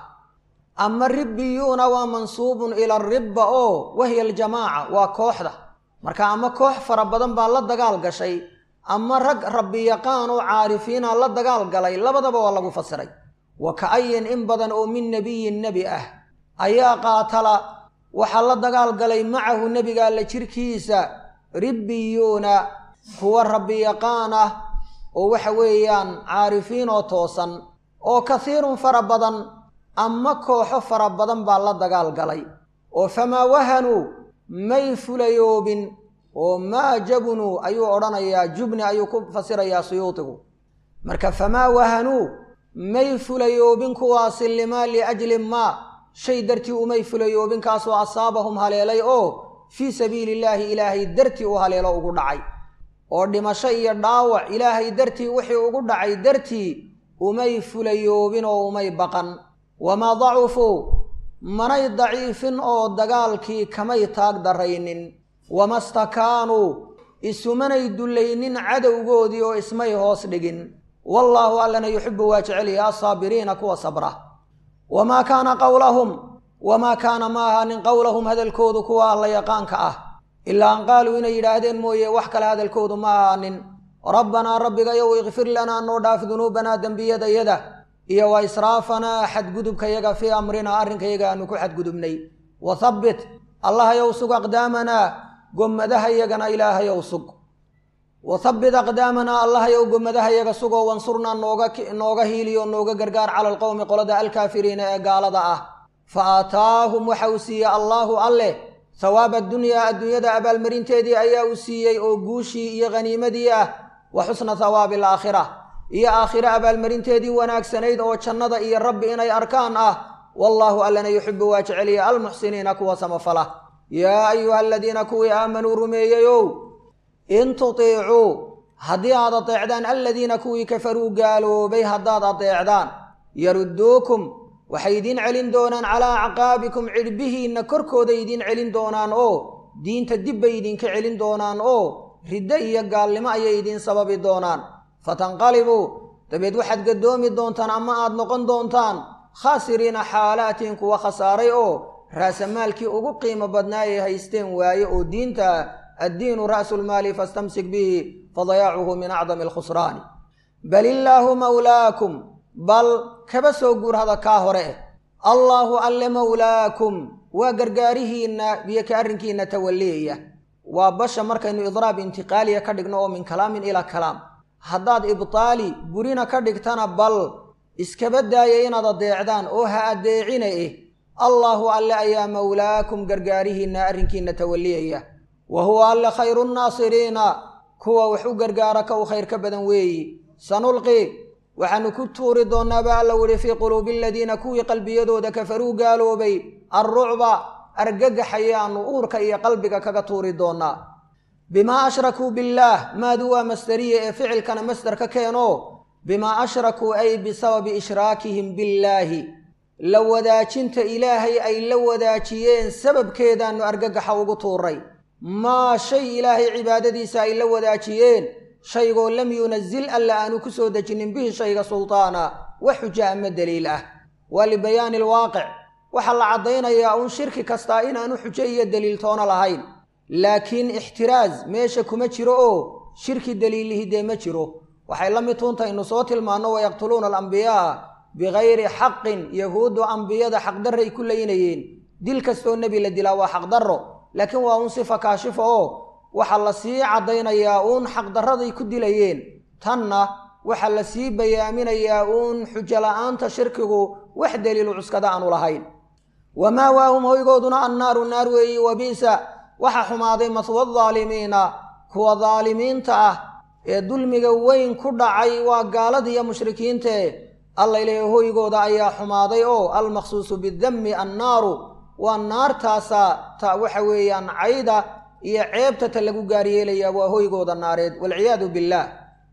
ama ribbiyuuna waa mansuubun ila aribba oo wahiya aljamaaca waa kooxda marka ama koox fara badan baa la dagaal gashay ama rag rabbi yaqaan oo caarifiina la dagaal galay labadaba waa lagu fasiray wa ka-ayin in badan oo min nebiyin nebi ah ayaa qaatala waxaa la dagaal galay macahu nebiga alla jirkiisa ribbiyuuna kuwa rabbi yaqaan ah oo waxa weeyaan caarifiin oo toosan oo kasiirun fara badan ama kooxo fara badan baa la dagaal galay oo famaa wahanuu may fulayoobin oo maa jabunuu ayuu odhanayaa jubni ayuu ku fasirayaa suyuudigu marka famaa wahanuu may fulayoobin kuwaasi limaa liajli maa shay dartii umay fulayoobin kaasoo asaabahum haleelay oo fii sabiili illaahi ilaahay dartii u haleelo ugu dhacay oo dhimasho iyo dhaawac ilaahay dartii wixii ugu dhacay dartii umay fulayoobin oo umay baqan wamaa dacufuu manay daciifin oo dagaalkii kamay taag daraynin wama stakaanuu isumanay dullaynin cadowgoodii oo ismay hoos dhigin wallaahu allana yuxibu waa jecelyaha asaabiriina kuwa sabra wamaa kaana qowlahum wamaa kaana ma ahaanin qowlahum hadalkoodu kuwa alla yaqaanka ah ilaa an qaaluu inay yidhaahdeen mooye wax kale hadalkoodu ma ahaanin rabbanaa rabbigayow ikfir lanaa noo dhaaf dunuubanaa dembiyadayada iyo wa israafanaa xadgudubkayaga fii amrinaa arrinkayaga aanu ku xadgudubnay wa habbit allahayow sug aqdaamanaa gommadahayagana ilaahayow sug wa habbit aqdaamanaa allahayow gommadahayaga sugoo wansurnaa nooga nooga hiiliyo nooga gargaar cala alqowmi qolada alkaafiriina ee gaalada ah fa aataahum waxa uu siiyey allaahu alleh hawaaba addunyaa adduunyada abaalmarinteedii ayaa uu siiyey oo guushii iyo khaniimadii ah wa xusna hawaabi alaakhira iyo aakhire abaalmarinteedii wanaagsanayd oo jannada iyo rabbi inay arkaan ah wallaahu allana yuxibu waa jeceliya almuxsiniina kuwa samafala yaa ayuha aladiina kuwii aamanuu rumeeyeyow in tutiicuu haddii aad adeecdaan aladiina kuwii kafaruu gaaloobay haddaad adeecdaan yarudduukum waxay idiin celin doonaan calaa acqaabikum cidhbihiinna korkooday idiin celin doonaan oo diinta dib bay idinka celin doonaan oo riddo iyo gaalnimo ayay idiin sababi doonaan fatanqalibuu dabeed waxaad gadoomi doontaan ama aad noqon doontaan khaasiriina xaalaatiin kuwa khasaaray oo raasamaalkii ugu qiimo badnaa ay haysteen waaye oo diinta addiinu ra'sulmaali fastamsik bihi fadayaacuhu min acdami alkhusraani bal illaahu mawlaakum bal kaba soo guurhada kaa hore eh allaahu alle mowlaakum waa gargaarihiinna iyo ka arrinkiinna tawaliyaya waa basha markaynu idraab intiqaaliya ka dhigno oo min kalaamin ilaa kalaam haddaad ibtaali burina ka dhigtana bal iskaba daaya inaad addeecdaan oo ha addeecina eh allaahu alle ayaa mowlaakum gargaarihiinna arrinkiinna tawaliyaya wa huwa alle khayru nnaasiriina kuwa wax u gargaara ka u khayr ka badan weeyi sanulqi waxaanu ku tuuri doonaaba alla wuri fii quluubi aladiina kuwii qalbiyadooda kafaruu gaaloobay alrucba argagaxayaanu uurka iyo qalbiga kaga tuuri doonaa bimaa ashrakuu billaah maadu waa masdariye ee ficilkana masdar ka keeno bimaa ashrakuu ay bisababi ishraakihim billaahi la wadaajinta ilaahay ay la wadaajiyeen sababkeedaannu argagaxa ugu tuuray maa shay ilaahay cibaadadiisa ay la wadaajiyeen shaygoo lam yunazil alla aanu ku soo dejinin bihi shayga sultaana wax xuja ama daliil ah waa libayaani alwaaqic waxaa la caddaynayaa uun shirki kastaa inaanu xujo iyo daliil toona lahayn laakiin ixtiraas meesha kuma jiro oo shirki daliilihi dee ma jiro waxay la mid tuuntaynu soo tilmaanno wayaqtuluuna alambiyaa bikayri xaqin yahuuddu ambiyada xaqdarray ku laynayeen dil kastoo nebi la dilaa waa xaqdarro laakiin waa uun sifa kaashifa oo waxaa la sii caddaynayaa uun xaqdarraday ku dilayeen tanna waxaa la sii bayaaminayaa uun xujo la'aanta shirkigu wax daliilu cuskada aanu lahayn wamaa waahum hoygooduna annaaru naar weeyi wabi'sa waxaa xumaaday maswa daalimiina kuwa daalimiinta ah ee dulmiga weyn ku dhacay waa gaaladiiyo mushrikiintae alla ilaahay hoygooda ayaa xumaaday oo almaqsuusu bidammi annaaru waa naartaasa ta waxa weeyaan cayda iyo ceebta ta lagu gaaryeelayaa waa hoygooda naareed walciyaadu billaah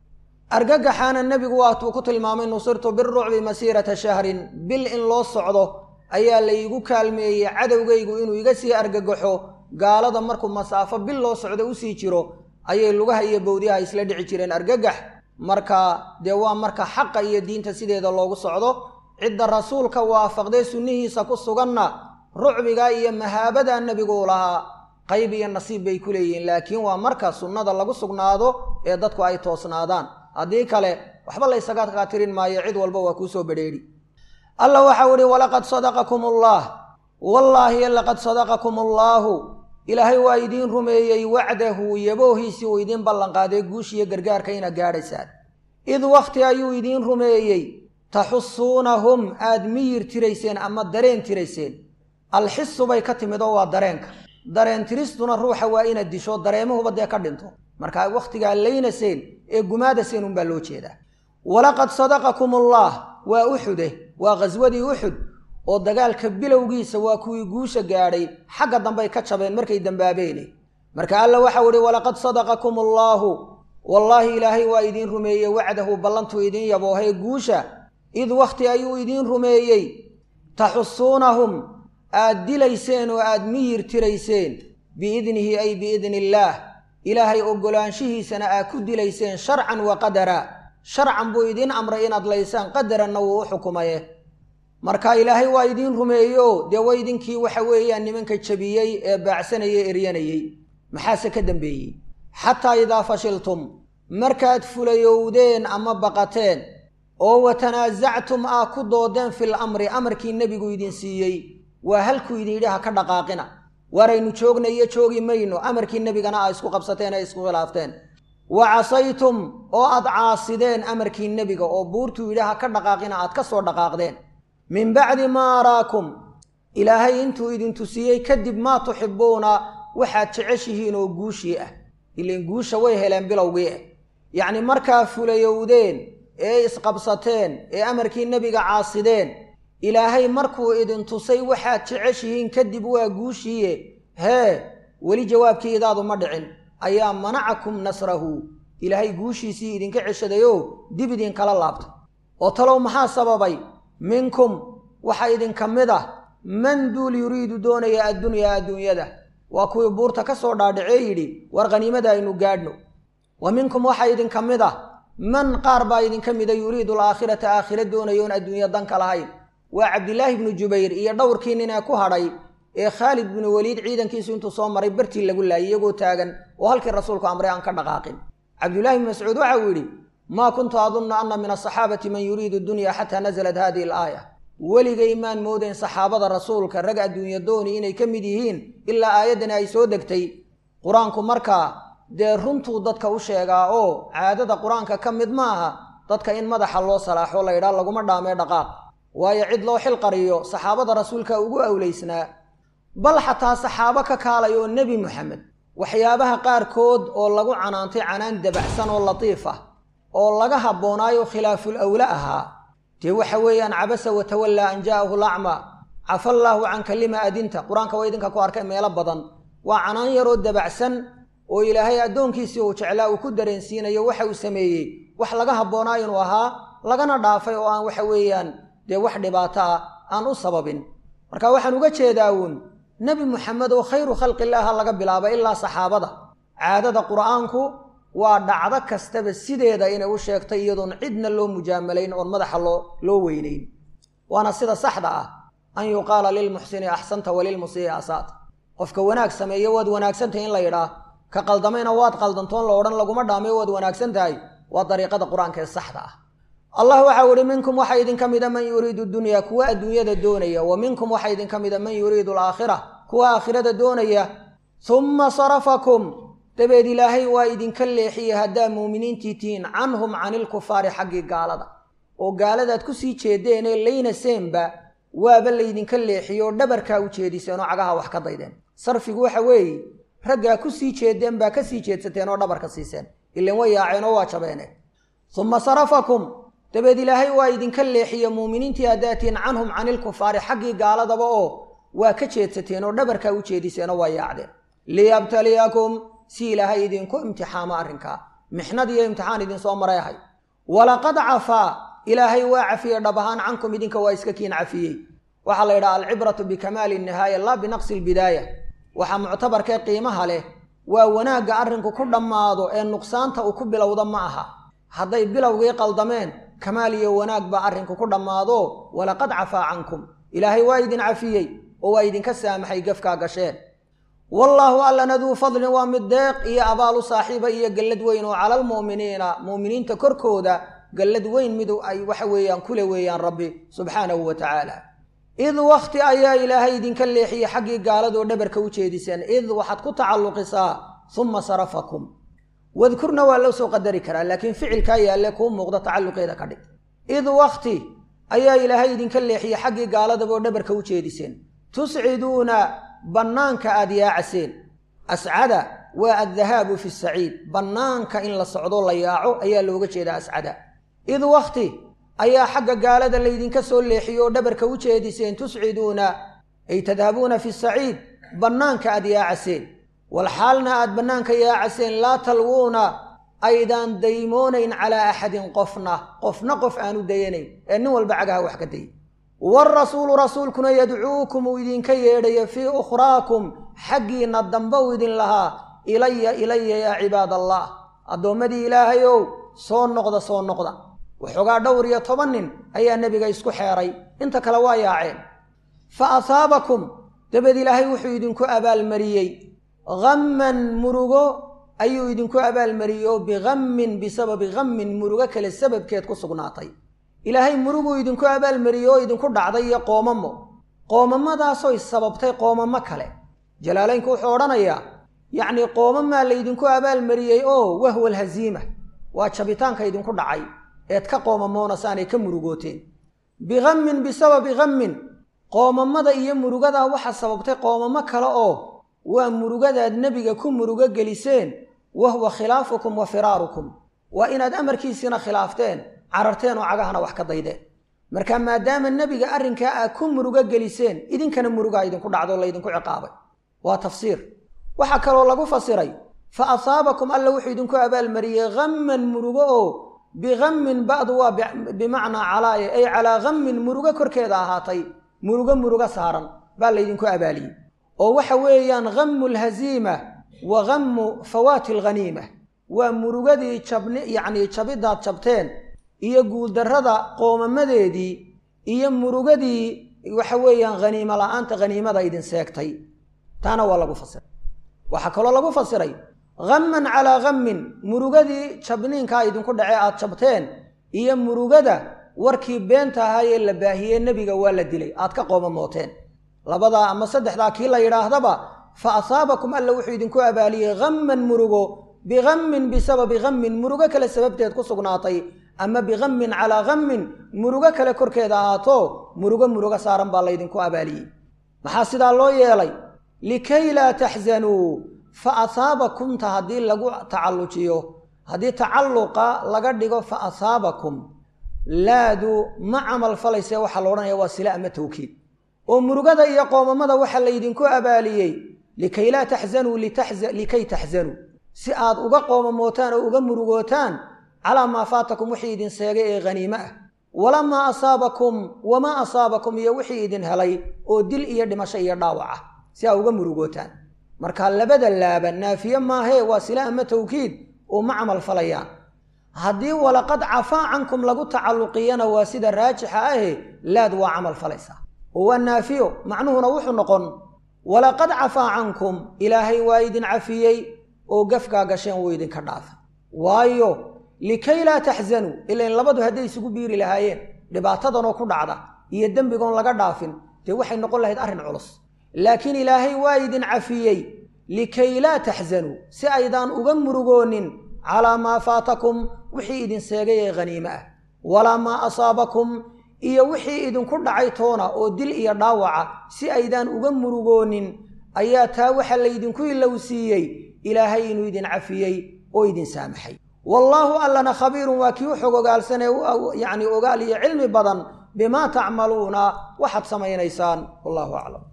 argagaxaana nebigu waatuu ku tilmaamay nusirtu birucbi masiirata shahrin bil in loo socdo ayaa laygu kaalmeeyey cadowgaygu inuu iga sii argagaxo gaalada markuu masaafo bil loo socdo usii jiro ayay lugaha iyo bowdyaha isla dhici jireen argagax marka dee waa marka xaqa iyo diinta sideeda loogu socdo cidda rasuulka waafaqdee sunnihiisa ku suganna rucbiga iyo mahaabada nebigu lahaa qayb iyo nasiib bay ku leeyihiin laakiin waa marka sunnada lagu sugnaado ee dadku ay toosnaadaan haddii kale waxba laysaga kaatirin maayo cid walba waa kuusoo badheedhi alla waxau ihi walaqad sadaqakum allah wallaahi laqad sadaqakum allaahu ilaahay waa idiin rumeeyey wacdahu yaboohiisii uu idiin ballanqaaday guushiyo gargaarka inaad gaadhaysaan id wakhti ayuu idiin rumeeyey taxusuunahum aad miyir tirayseen ama dareen tirayseen alxisu bay ka timid oo waa dareenka dareen tiristuna ruuxa waa inaad disho dareemahuba dee ka dhinto markaa wakhtigaa laynaseen ee gumaadaseen unbaa loo jeedaa walaqad sadaqakum allah waa uxude waa khaswadii uxud oo dagaalka bilowgiisa waa kuwii guusha gaadhay xagga dambey ka jabeen markay dambaabeene marka alla waxau ihi walaqad sadaqakum allaahu wallaahi ilaahay waa idiin rumeeyey wacdahu ballantuu idiin yaboohee guusha id wakhti ayuu idiin rumeeyey taxusuunahum aad dilayseen oo aad miyir tirayseen biidnihi ay biidni illaah ilaahay oggolaanshihiisana aad ku dilayseen sharcan wa qadara sharcan buu idiin amray inaad laysaan qadaranna wuu u xukumaye marka ilaahay waa idiin rumeeyo dee wa idinkii waxa weeyaan nimanka jabiyey ee baacsanayey eryanayey maxaase ka dambeeyey xataa idaa fashiltum markaad fulayowdeen ama baqateen oo watanaasactum aa ku doodeen fil amri amarkii nebigu idin siiyey waa halkuu idin yidhi ha ka dhaqaaqina waraynu joognayo joogi mayno amarkii nebigana aa isku qabsateen ee isku khilaafteen wa casaytum oo aad caasideen amarkii nebiga oo buurtuu yidhi ha ka dhaqaaqina aad ka soo dhaqaaqdeen min bacdi maa araakum ilaahay intuu idin tusiyey kadib maa tuxibbuuna waxaad jeceshihiin oo guushii ah ilan guusha way heleen bilowgii ah yacni markaa fulayowdeen ee isqabsateen ee amarkii nebiga caasideen ilaahay markuu idin tusay waxaad jeceshihiin kadib waa guushiiye hee weli jawaabkii idaadu ma dhicin ayaa manacakum nasrahu ilaahay guushiisii idinka ceshadayoo dib idinkala laabta oo talow maxaa sababay minkum waxaa idinka mid ah man duul yuriidu doonaya addunyaa adduunyada waa kuwii buurta ka soo dhaadhacee yidhi war khaniimada aynu gaadhno wa minkum waxaa idinka mid ah man qaar baa idinka mida yuriidu alaakhirata aakhira doonaya oon adduunya danka lahayn waa cabdilaahi bnu jubayr iyo dhowrkii nin ee ku hadhay ee khaalid binu weliid ciidankiisu intuu soo maray bartii lagu laayay iyagoo taagan oo halkii rasuulku amray aan ka dhaqaaqin cabdillaahi bni mascuud waxa uu yidhi maa kuntu adunnu anna min asaxaabati man yuriidu dunya xataa nasalat hadihi alaaya weligay maan moodayn saxaabada rasuulka rag adduunya dooni inay ka mid yihiin ilaa aayaddani ay soo degtay qur-aanku markaa dee runtuu dadka u sheegaa oo caadada qur-aanka ka mid ma aha dadka in madaxa loo salaaxo la yidhaha laguma dhaamee dhaqaaq waayo cid loo xil qariyo saxaabada rasuulka ugu awlaysnaa bal xataa saxaabo ka kaalay oo nebi moxamed waxyaabaha qaarkood oo lagu canaantay canaan dabacsan oo latiif ah oo laga habboonaayo khilaaful awle ahaa dee waxa weeyaan cabasa watawallaa an jaa'ahu lacma cafa allaahu canka lima adinta qur-aanka waa idinka ku arkay meelo badan waa canaan yaroo dabacsan oo ilaahay addoonkiisii uu jeclaa uu ku dareensiinayo waxa uu sameeyey wax laga habboonaa inuu ahaa lagana dhaafay oo aan waxa weeyaan dee wax dhibaato ah aan u sababin marka waxaan uga jeedaa uun nebi moxamed oo khayru khalqillaaha laga bilaaba ilaa saxaabada caadada qur'aanku waa dhacdo kastaba sideeda inay u sheegtay iyadoon cidna loo mujaamalayn oon madaxa loo loo weynayn waana sida saxda ah an yuqaala lilmuxsini axsanta walilmusii asaat qofka wanaag sameeyo waad wanaagsantahay in la yidhaah ka qaldamayna waad qaldantoon la odhan laguma dhaamay waad wanaagsan tahay waa dariiqada qur-aanka ee saxda ah allah waxau ihi minkum waxaa idinka mida man yuriidu dunya kuwa adduunyada doonaya wa minkum waxaa idinka mida man yuriidu alaakhira kuwa aakhirada doonaya humma sarafakum dabeed ilaahay waa idinka leexiyey haddaa muuminiintii tihiin canhum cani ilkufaari xaggii gaalada oo gaaladaad kusii jeedeenee layna seenba waaba laydinka leexiye oo dhabarkaa u jeediseen oo cagaha wax ka daydeen sarfigu waxa weeye raggaa kusii jeedeen baa kasii jeedsateen oo dhabarka siiseen ilan way yaaceen oo waa jabeene humma sarafakum dabeed ilaahay waa idinka leexiye muuminiintii haddaatiin canhum cani ilkufaari xaggii gaaladaba oo waa ka jeedsateen oo dhabarkaa u jeediseen oo waa yaacdeen liyabtaliyakum si ilaahay idinku imtixaamo arrinkaa mixnad iyo imtixaan idinsoo maray ahay walaqad cafaa ilaahay waa cafiyey dhab ahaan cankum idinka waa iska kiin cafiyey waxaa la yidhaha alcibratu bikamaali nihaaya laa binaqsi lbidaaya waxaa muctabarkee qiimaha leh waa wanaagga arrinku ku dhammaado ee nuqsaanta uu ku bilowda ma aha hadday bilowgii qaldameen kamaal iyo wanaag baa arrinku ku dhammaado walaqad cafaa cankum ilaahay waa idin cafiyey oo waa idinka saamaxay gafkaa gasheen wallaahu allana duu fadlin waa mid deeq iyo abaalu saaxiiba iyo gallad weyn oo cala almu'miniina mu'miniinta korkooda gallad weyn mid ay waxa weeyaan kule weeyaan rabbi subxaanahu wa tacaala id wakhti ayaa ilaahay idinka leexiyey xaggii gaaladoo dhabarka u jeediseen id waxaad ku tacalluqisaa humma sarafakum wadkurna waa loo soo qadari karaa laakiin ficilkaa yaalle kuu muuqda tacalluqeeda ka dhig id wakhti ayaa ilaahay idinka leexiyey xaggii gaaladaba oo dhabarka u jeediseen tusciduuna bannaanka aad yaacaseen ascada waa addahaabu fi saciid bannaanka in la socdo la yaaco ayaa looga jeedaa ascada id wakhti ayaa xagga gaalada laydinka soo leexiyo oo dhabarka u jeediseen tusciduuna ay tadhabuuna fi saciid bannaanka aad yaacaseen walxaalna aad bannaanka yaacaseen laa talwuuna aydaan daymoonayn calaa axadin qofna qofna qof aanu dayanayn ee nin walba cagaha wax ka day waarasuulu rasuulkuna yadcuukum uu idinka yeedhayo fii ukhraakum xaggiinna dambe uu idin lahaa ilaya ilaya yaa cibaad allah addoommadii ilaahayow soo noqda soo noqda waxoogaa dhowr iyo toban nin ayaa nebiga isku xeeray inta kale waa yaaceen fa asaabakum dabeed ilaahay wuxuu idinku abaalmariyey hamman murugo ayuu idinku abaalmariyey oo bihammin bisababi hammin murugo kale sababkeed ku sugnaatay ilaahay muruguu idinku abaalmariyey oo idinku dhacday iyo qoomamo qoomamadaasooy sababtay qoomamo kale jalaalaynku wuxuu odhanayaa yacnii qoomamaa laydinku abaalmariyey oo wahwa alhaziima waa jabitaanka idinku dhacay eed ka qoomamoonasaanay ka murugooteen bihammin bisababi hammin qoomamada iyo murugadaa waxaa sababtay qoomamo kale oo waa murugadaad nebiga ku murugo geliseen wahwa khilaafukum wa firaarukum waa inaad amarkiisiina khilaafteen cararteen oo cagahana wax ka daydeen marka maadaama nebiga arrinkaa aad ku murugo geliseen idinkana murugaa idinku dhacdo laydinku ciqaabay waa tafsiir waxaa kaloo lagu fasiray fa asaabakum alla wuxuu idinku abaalmariyey hamman murugo oo bihammin ba'du waa bimacnaa calaaya ay calaa hammin murugo korkeeda ahaatay murugo murugo saaran baa laydinku abaaliyey oo waxa weeyaan hammu alhaziima wa hammu fawaati alghaniima waa murugadii jabni yacnii jabidaad jabteen iyo guuldarrada qoomamadeedii iyo murugadii waxa weeyaan haniimo la'aanta haniimada idin seegtay taana waa lagu fasiray waxaa kaloo lagu fasiray hamman calaa hammin murugadii jabniinkaa idinku dhacee aad jabteen iyo murugada warkii beenta ahaa ee la baahiyey nebiga waa la dilay aad ka qoomamooteen labadaa ama saddexdaa kii la yidhaahdaba fa asaabakum alla wuxuu idinku abaaliyey hamman murugo bihammin bisababi hammin murugo kale sababteed ku sugnaatay ama bihammin calaa hammin murugo kale korkeeda ahaato murugo murugo saaran baa laydinku abaaliyey maxaa sidaa loo yeelay likay laa taxzanuu fa asaabakumta haddii lagu tacallujiyo haddii tacalluqa laga dhigo fa asaabakum laadu ma camal falayse waxaa la odhanaya waa sila ama tawkiid oo murugada iyo qoomamada waxaa laydinku abaaliyey likay laa taxzanuu likay taxzanuu si aad uga qoomamootaan oo uga murugootaan calaa maa faatakum wixii idin seegay ee haniime ah walamaa asaabakum wamaa asaabakum iyo wixii idin helay oo dil iyo dhimasho iyo dhaawac ah si aa uga murugootaan marka labada laaba naafiye maahee waa sila ama tawkiid oo ma camal falayaan haddii walaqad cafaa cankum lagu tacalluqiyana waa sida raajixa ahe laad waa camal falaysaa oo waa naafiyo macnuhuna wuxuu noqon walaqad cafaa cankum ilaahay waa idin cafiyey oo gafkaa gasheen wuu idinka dhaafa waayo likay laa taxzanuu ilain labadu hadday isugu biiri lahaayeen dhibaatadanoo ku dhacda iyo dembigoon laga dhaafin dee waxay noqon lahayd arrin culus laakiin ilaahay waa idin cafiyey likay laa taxzanuu si aydaan uga murugoonin calaa maa faatakum wixii idin seegay ee haniime ah walaa maa asaabakum iyo wixii idinku dhacay toona oo dil iyo dhaawaca si aydaan uga murugoonin ayaa taa waxa laydinku ilowsiiyey ilaahay inuu idin cafiyey oo idin saamaxay wallaahu allana khabiirun waa kii u xog ogaalsanee yacni ogaal iyo cilmi badan bimaa tacmaluuna waxaad samaynaysaan wallahu aclam